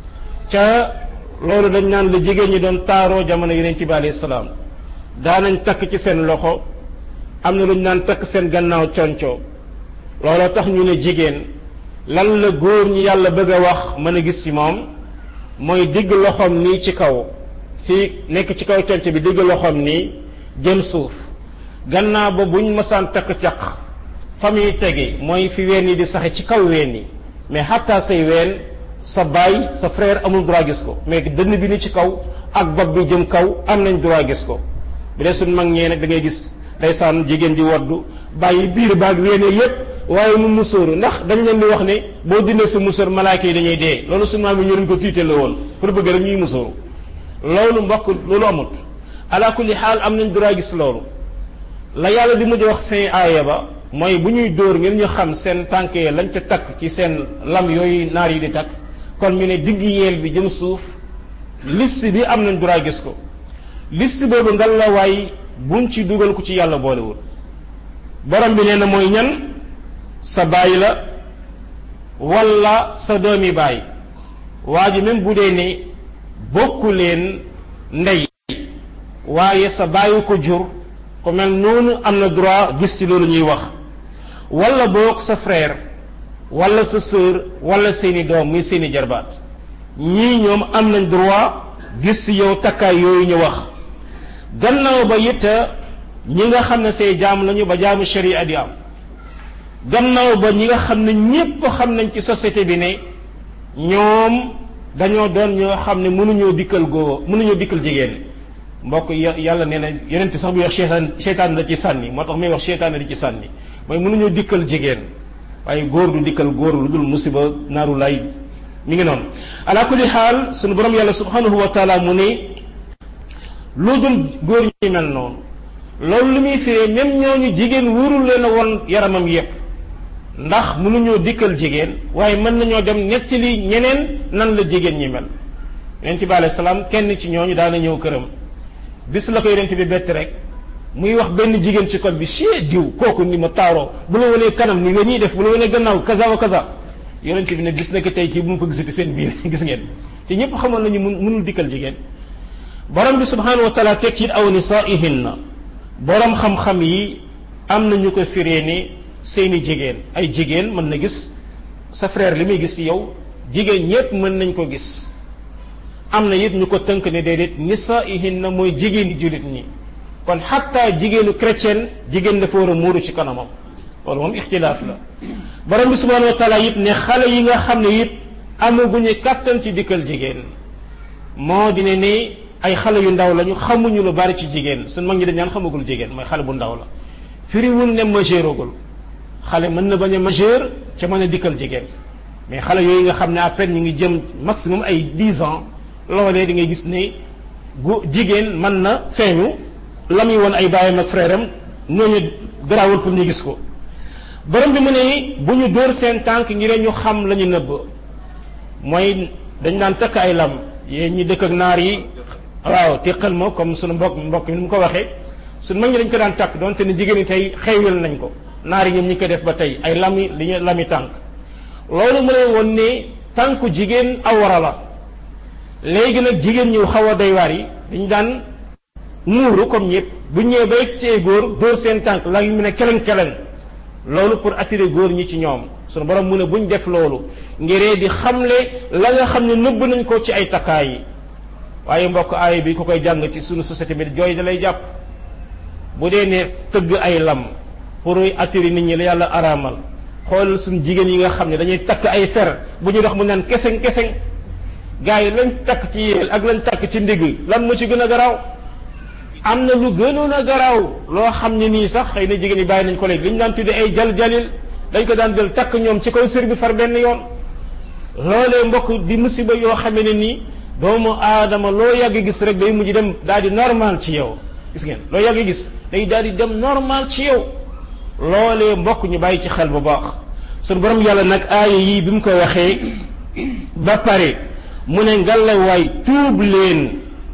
A: ca loolu dañ naan la jigéen ñi doon taaroo jamono yeneen ci bi alayhi salaam daanañ takk ci seen loxo am na lu ñu naan takk seen gannaaw conco looloo tax ñu ne jigéen lan la góor ñi yàlla bëgg a wax mën a gis ci moom mooy digg loxoom nii ci kaw fii nekk ci kaw conco bi digg loxoom nii jëm suuf gannaaw ba buñ mësaan takk caq fa muy tege mooy fi ween yi di saxe ci kaw ween yi mais xataa say ween sa baay sa frère amul droit gis ko mais dënn bi ni ci kaw ak bopp bi jëm kaw am nañ droit gis ko bu dee suñ mag ñee nag da ngay gis ndeysaan jigéen di waddu bàyyi biir baag weene yépp waaye mu musóoru ndax dañ leen di wax ne boo dindee sa musóor malaaka yi dañuy dee loolu suñ maam yi ñu leen ko tiite la woon pour bëgg rek ñuy musóoru loolu mbokk loolu amut ala kulli xaal am nañ droit gis loolu la yàlla di mujj wax fin aaya ba mooy bu ñuy dóor ngeen ñu xam seen tànk yi lañ ca takk ci seen lam yooyu naar yi di takk kon ñu ne digg yeel bi jëm suuf liste bi am nañ droit gis ko liste boobu ngal la waay buñ ci dugal ku ci yàlla boolewul borom bi nee na mooy ñan sa baay la wala sa doomi baay waa ji même bu dee ne bokku leen ndey waaye sa baayu ko jur ku mel noonu am na droit gis ci loolu ñuy wax wala boog sa frère wala sa sœur wala seeni doom muy seeni jarbaat ñii ñoom am nañ droit gis ci yow takkaay yooyu ñu wax gannaaw ba it ñi nga xam ne say jaam lañu ba jaamu sharia di am gannaaw ba ñi nga xam ne ñépp xam nañ ci société bi ne ñoom dañoo doon ñoo xam ne mënuñoo dikkal góor mënuñoo dikkal jigéen mbokk yàlla nee na yeneen sax bi wax seytaan seytaan la ci sànni moo tax muy wax seytaan la ci sànni mooy mënuñoo dikkal jigéen waaye góor du dikkal góor lu dul musiba naaru lay mi ngi noonu ala kulli xaal sunu borom yàlla subhanahu wa taala mu ne lu dul góor ñi mel noonu loolu li muy firee même ñooñu jigéen wóorul leen a woon yaramam yépp ndax mënuñoo dikkal jigéen waaye mën nañoo dem nettali ñeneen nan la jigéen ñi mel yonent bi alayhi salaam kenn ci ñooñu daana ñëw këram bis la ko yonent bi bett rek muy wax benn jigéen ci code bi chie diw kooku ni ma taaroo bu la wanee kanam ni nga ñuy def bu la wanee gannaaw kaza wa kaza yonent bi ne gis na ko tey kii bu mu ko gisati seen biir gis ngeen ci ñëpp xamoon nañu mun mënul dikkal jigéen borom bi subhanahu wa taala teg ci aw nisaihinna borom xam-xam yi am na ñu ko firee ni seeni jigéen ay jigéen mën na gis sa frère li muy gis ci yow jigéen ñépp mën nañ ko gis am na it ñu ko tënk ne déedéet nisaihinna mooy jigéen di jullit ñi kon xatta jigéenu chrétien jigéen dafa war a muuru ci kanamam loolu moom ixtilaaf la borom bi subhanahu wa taala it ne xale yi nga xam ne it amaguñu kàttan ci dikkal jigéen moo di ne ni ay xale yu ndaw lañu xamuñu lu bari ci jigéen suñ mag ñi dañ naan xamagul jigéen mooy xale bu ndaw la firiwul ne majeuragul xale mën na bañ a majeur ca mën a dikkal jigéen mais xale yooyu nga xam ne à peine ñu ngi jëm maximum ay dix ans loolee di ngay gis ne gu jigéen mën na feeñu la muy woon ay baayam ak frère am ñooñu garaawul pour ñu gis ko borom bi mu ne bu ñu dóor seen tànk ngir ñu xam la ñu nëbb mooy dañ daan takk ay lam yéen ñi dëkk ak naar yi waaw teqal ma comme sunu mbokk mbokk mi ni mu ko waxee sunu mag ñi dañ ko daan takk donte ne jigéen ñi tey xeywel nañ ko naar yi ñoom ñi ko def ba tey ay lami li ñu lami tànk loolu mu lay woon ne tànku jigéen awara la léegi nag jigéen ñu xaw a doy waar yi dañ daan muuru comme ñëpp bu ñëwee ba egg góor dóor seen tànk la mu ne keleng keleng loolu pour attirer góor ñi ci ñoom sunu borom mu ne buñ def loolu ngiree di xamle la nga xam ne nëbb nañ ko ci ay takkaay yi waaye mbokk aay bi ku koy jàng ci sunu société bi jooy da lay jàpp bu dee ne tëgg ay lam pour attirer nit ñi la yàlla araamal xool suñu jigéen yi nga xam ne dañuy takk ay fer bu ñu dox mu naan keseng keseng gars yi lañ takk ci yéel ak lañ takk ci ndigg lan moo ci gën a garaaw am na lu gënoon a garaaw loo xam ne nii sax xëy na jigéen ñi bàyyi nañ ko léegi li ñu daan tudde ay jal jalil dañ ko daan jël takk ñoom ci kaw sër bi far benn yoon loolee mbokk di musiba yoo xamee ne nii doomu aadama loo yàgg gis rek day mujj dem daal di normal ci yow gis ngeen loo yàgg gis day daal di dem normal ci yow loolee mbokk ñu bàyyi ci xel bu baax sunu borom yàlla nag aaya yii bi mu ko waxee ba pare mu ne ngalawaay tuub leen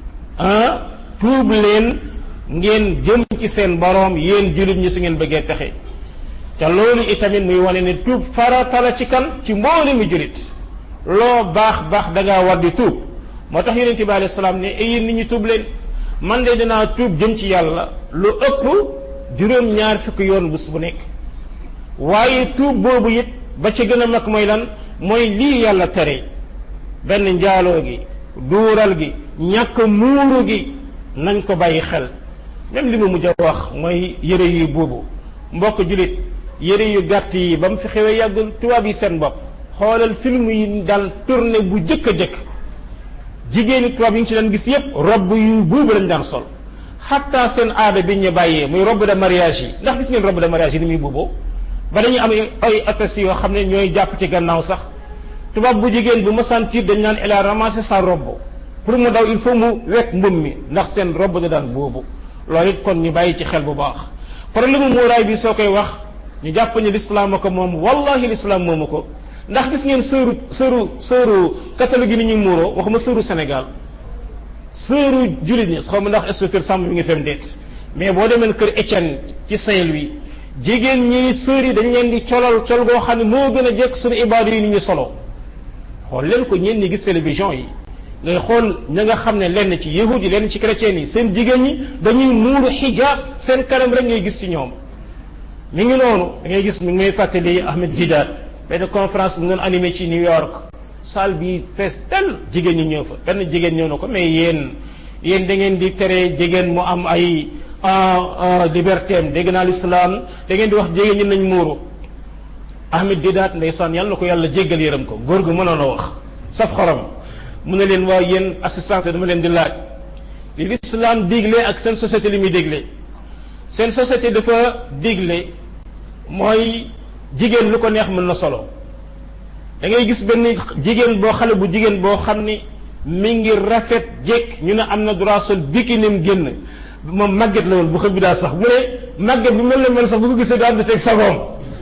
A: ah tuub leen ngeen jëm ci seen boroom yéen jullit ñi su ngeen bëggee texe ca loolu itamit muy wane ne tuub farata la ci kan ci mboole mi jullit loo baax baax da ngaa war di tuub moo tax yonente bi alayhi salaam ne ay yéen nit ñi tuub leen man de dinaa tuub jëm ci yàlla lu ëpp juróom-ñaar fukki yoon bés bu nekk waaye tuub boobu it ba ci gën a mag mooy lan mooy lii yàlla tere benn njaaloo gi duural gi ñàkk muuru gi nañ ko bàyyi xel même li ma mujj a wax mooy yëre yu boobu mbokk julit yëre yu gàtt yi ba mu fi xewee yàggul tubaab yi seen bopp xoolal film yi daan tourné bu jëkk a jëkk jigéeni tubaab yi ngi ci daan gis yépp robb yu boobu lañ daan sol xatta seen aada bi ñu bàyyee muy robe de mariage yi ndax gis ngeen robe de mariage yi ni muy booboo ba dañuy am ay attaches yoo xam ne ñooy jàpp ci gannaaw sax tubaab bu jigéen bu ma sentir dañ naan elle a ramassé sa robe pour mu daw il faut mu wekk mbum mi ndax seen robe da daan boobu loolu it kon ñu bàyyi ci xel bu baax problème mu muuraay bi soo koy wax ñu jàpp ni l'islam ko moom wallahi l'islam moomu ko ndax gis ngeen sëru sëru sëru catholique yi ni ñuy muuroo waxuma sëru Sénégal sëru jullit ñi xaw ma ndax inspecteur Samb mi ngi fem déet mais boo demee kër Étienne ci Saint-Louis jigéen ñi sër yi dañ leen di colal col goo xam ne moo gën a jekk suñu ibaadu yi ni ñu solo xool leen ko ñeen ñi gis télévision yi ngay xool ña nga xam ne lenn ci yahudi lenn ci chrétien yi seen jigéen ñi dañuy muuru xijaab seen kanam rek ngay gis ci ñoom mi ngi noonu da ngay gis mi ngi may fàttali Ahmed Didat benn conférence bu doon animé ci New York salle bi fees tel jigéen ñi ñëw fa benn jigéen ñëw na ko mais yéen yéen da ngeen di tere jigéen mu am ay liberté am dégg naa l'islam da ngeen di wax jigéen ñi nañ muuru Ahmed Didat ndeysaan yàlla na ko yàlla jéggal yërëm ko góor gu mënoon a wax saf xorom mu ne leen waaw yéen assistance dama leen di laaj li l'islam digle ak seen société li muy digle seen société dafa digle mooy jigéen lu ko neex mën na solo da ngay gis benn jigéen boo xale bu jigéen boo xam ni mi ngi rafet jekk ñu ne am na droit sol bikinim génn moom màgget la woon bu xëb bi daal sax mu ne màgget bi mel na mel sax bu ko gisee daal di teg sagoom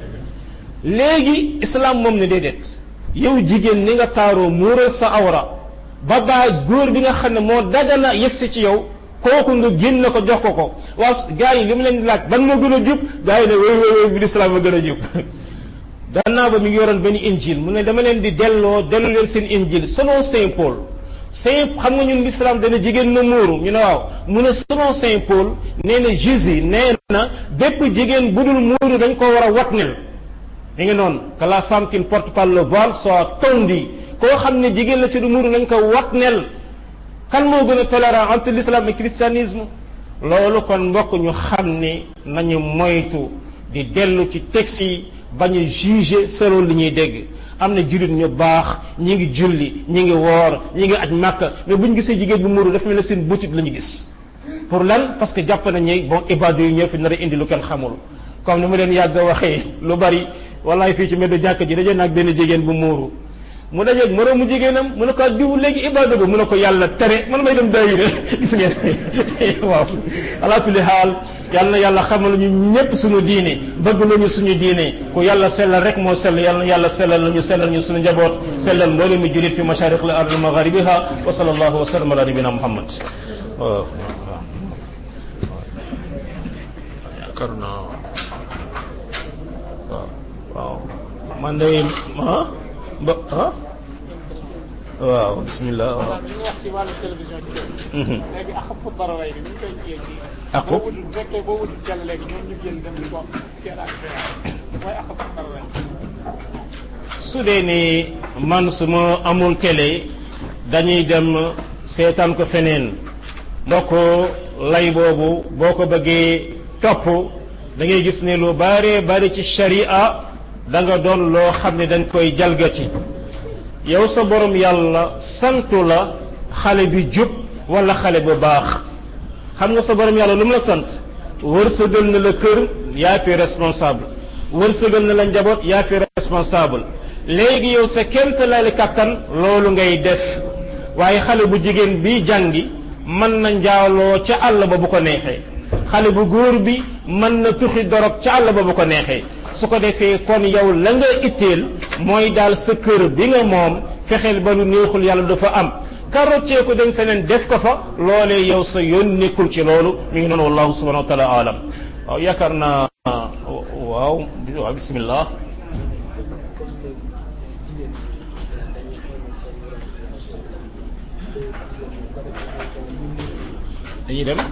A: léegi islam moom ne déedéet yow jigéen ni nga taaroo muural sa awra ba baa góor bi nga xam ne moo dagana yegsi ci yow kooku nga génn ko jox ko ko waaw gars yi li mu leen di laaj ban moo gën a jub gars yi ne wéy wéy wéy bi lislaam a gën a jub gannaaw ba mi ngi yoroon benn injil mu ne dama leen di delloo dellu leen seen injil selon Saint Paul Saint xam nga ñun l'islam dana jigéen na muuru ñu ne waaw mu ne selon Saint Paul nee na Jésus nee na bépp jigéen bu dul muuru dañ ko war a watnel mi ngi noonu que la femme qui ne porte pas le voile soit tondue koo xam ne jigéen la ci du muuru nañ ko watnel kan moo gën a tolérant entre l'islam et christianisme loolu kon mbokk ñu xam ne nañu moytu di dellu ci texte yi bañ a juger selon li ñuy dégg am na jullit ñu baax ñi ngi julli ñi ngi woor ñi ngi aj màkka mais bu ñu gisee jigéen bu muuru dafa mel ne seen butit la ñu gis pour lan parce que jàpp nañ bon ibadu yi ñoo fi nar a indi lu kenn xamul comme ni ma leen yàgg a waxee lu bari wallaay fii ci mbeddu jàkk ji daje naag benn jigéen bu muuru mu dajeeg moroomu jigéenam mu ne ko diw léegi ibadu ba mu ne ko yàlla tere man may dem daayira gis ngeen waaw ala kulli xaal yàlla na yàlla xamal ñu ñëpp suñu diine bëgg nañu suñu diine ku yàlla sellal rek moo sell yàlla na yàlla sellal nañu sellal ñu suñu njaboot sellal mboolem mi julit fi mashariq al ard magharibiha wa sallallahu wa sallam ala nabina muhammad waaw yaakaar naa waaw waaw man day ah ba ah waaw bismillah waaw
C: waaw dañuy wax ci wàllu télévision ci léegi léegi ak xëpp baraway bi ñu koy jiyee ci
A: Ak
C: boo wutul bu fekkee boo wutul jàll léegi ñoom ñu génn dem di ko seen ak mooy ak xëpp baraway
A: su dee ni man su ma amul télé dañuy dem seetaan ko feneen mbokk lay boobu boo ko bëggee topp da ngay gis ne lu bare bari ci sharia da nga doon loo xam ne dañ koy jalgati yow sa borom yàlla santu la xale bi jub wala xale bu baax xam nga sa borom yàlla lu mu la sant wërsëgal na la kër yaa fi responsable wërsëgal na la njaboot yaa fi responsable léegi yow sa kémt lali kàttan loolu ngay def waaye xale bu jigéen bi jàngi mën na njaaloo ca àll ba bu ko neexee xale bu góor bi mën na tuxi dorog ca àll ba bu ko neexee su ko defee kon yow la nga itteel mooy daal sa kër bi nga moom fexeel ba lu neexul yàlla dafa am karoccee ko dem feneen def ko fa loolee yow sa yoon nekkul ci loolu mi ngi noonu wallahu subhanahu wa taala alam waaw yaakaar naa waaw waaw bismillah dañuy dem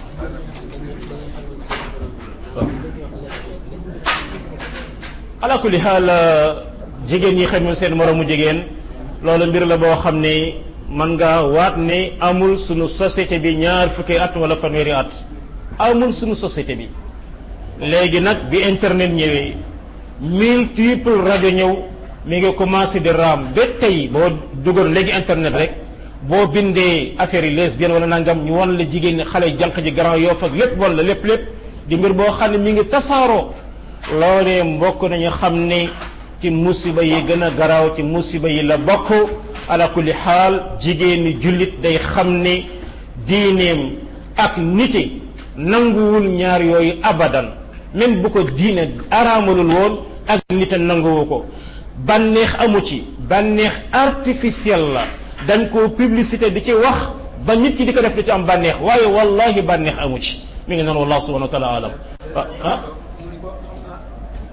A: ala kulli xaal jigéen ñi xamul seen moromu jigéen loolu mbir la boo xam ne man nga waat ne amul sunu société bi ñaar fukki at wala fanweeri at amul sunu société bi léegi nag bi internet ñëwee multiple rajo ñëw mi ngi commencé di raam ba tey boo dugal léegi internet rek boo bindee affaire yi lesbienne wala nangam ñu wan la jigéen ñi xale jànq ji grand yoo fag lépp wala lépp lépp di mbir boo xam ne mi ngi tasaaroo loolee mbokk nañu xam ne ci musiba yi gën a garaaw ci musiba yi la bokk ala kulli xaal jigéen ñi jullit day xam ne diineem ak nite nanguwul ñaar yooyu abadan même bu ko diine araamalul woon ak nite nanguwu ko bànneex amu ci bànneex artificiel la dañ ko publicité di ci wax ba nit ki di ko def di ci am bànneex waaye wallahi bànneex amu ci mi ngi noonu wallahu subhanahu wa taala alam ah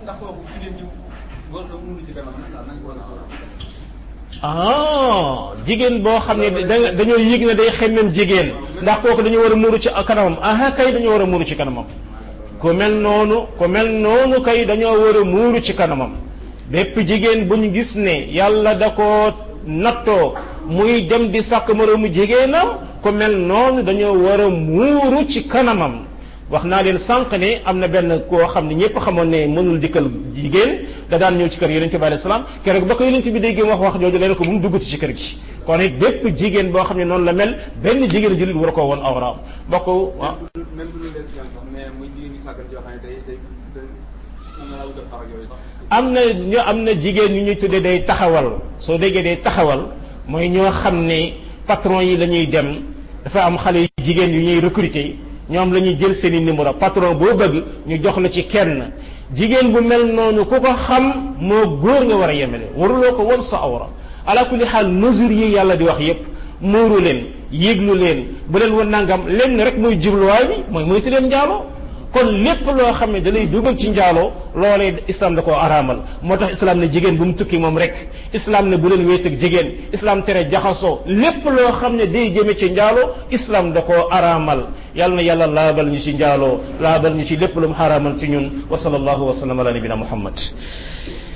D: ndax kooku jigéen ñi war na mënu ci kanam ndax nañ ko war a
A: ah jigéen boo xam ne da dañoo yëg ne day xemmem jigéen ndax kooku dañoo war a muuru ci kanamam ah kay dañoo war a muuru ci kanamam ku mel noonu ku mel noonu kay dañoo war a muuru ci kanamam bépp jigéen bu ñu gis ne yàlla da ko nattoo muy dem di sàkk moroomu jigéenam ku mel noonu dañoo war a muuru ci kanamam wax naa leen sànq ne am na benn koo xam ne ñëpp xamoon ne mënul dikkal jigéen da daan ñëw ci kër yonente bi alayhi salaam keroog ba ko yonente bi déggee wax wax jooju leen ko bu mu duggati ci kër gi kon it bépp jigéen boo xam ne noonu la mel benn jigéen jullit war a koo woon awraam mbokk waaw
D: même bu ñu leen si sax mais muy jigéen ñi sàggan yoo xam ne day day day mën na la wutal farak yooyu sax
A: am na ñu am na jigéen ñu ñuy tuddee day taxawal soo déggee day taxawal mooy ñoo xam ne patron yi la ñuy dem dafa am xale yu jigéen yu ñuy recruter ñoom la ñuy jël seen i numéro patron boo bëgg ñu jox la ci kenn jigéen bu mel noonu ku ko xam moo góor nga war a yemele waruloo ko won sa awra ala kulli xaal mesure yi yàlla di wax yépp muuru leen yéglu leen bu leen woon nangam leen rek mooy jubluwaay bi mooy moytu leen njaaloo kon lépp loo xam ne da lay dugal ci njaaloo loolee islam da koo araamal moo tax islam ne jigéen bu mu tukki moom rek islam ne bu leen wéet ak jigéen islam tere jaxasoo lépp loo xam ne day jëme ci njaaloo islam da koo araamal yàlla na yàlla laabal ñu ci njaaloo laabal ñu ci lépp lu mu xaraamal ci ñun wa sallallahu wa sallam ala nabina muhammad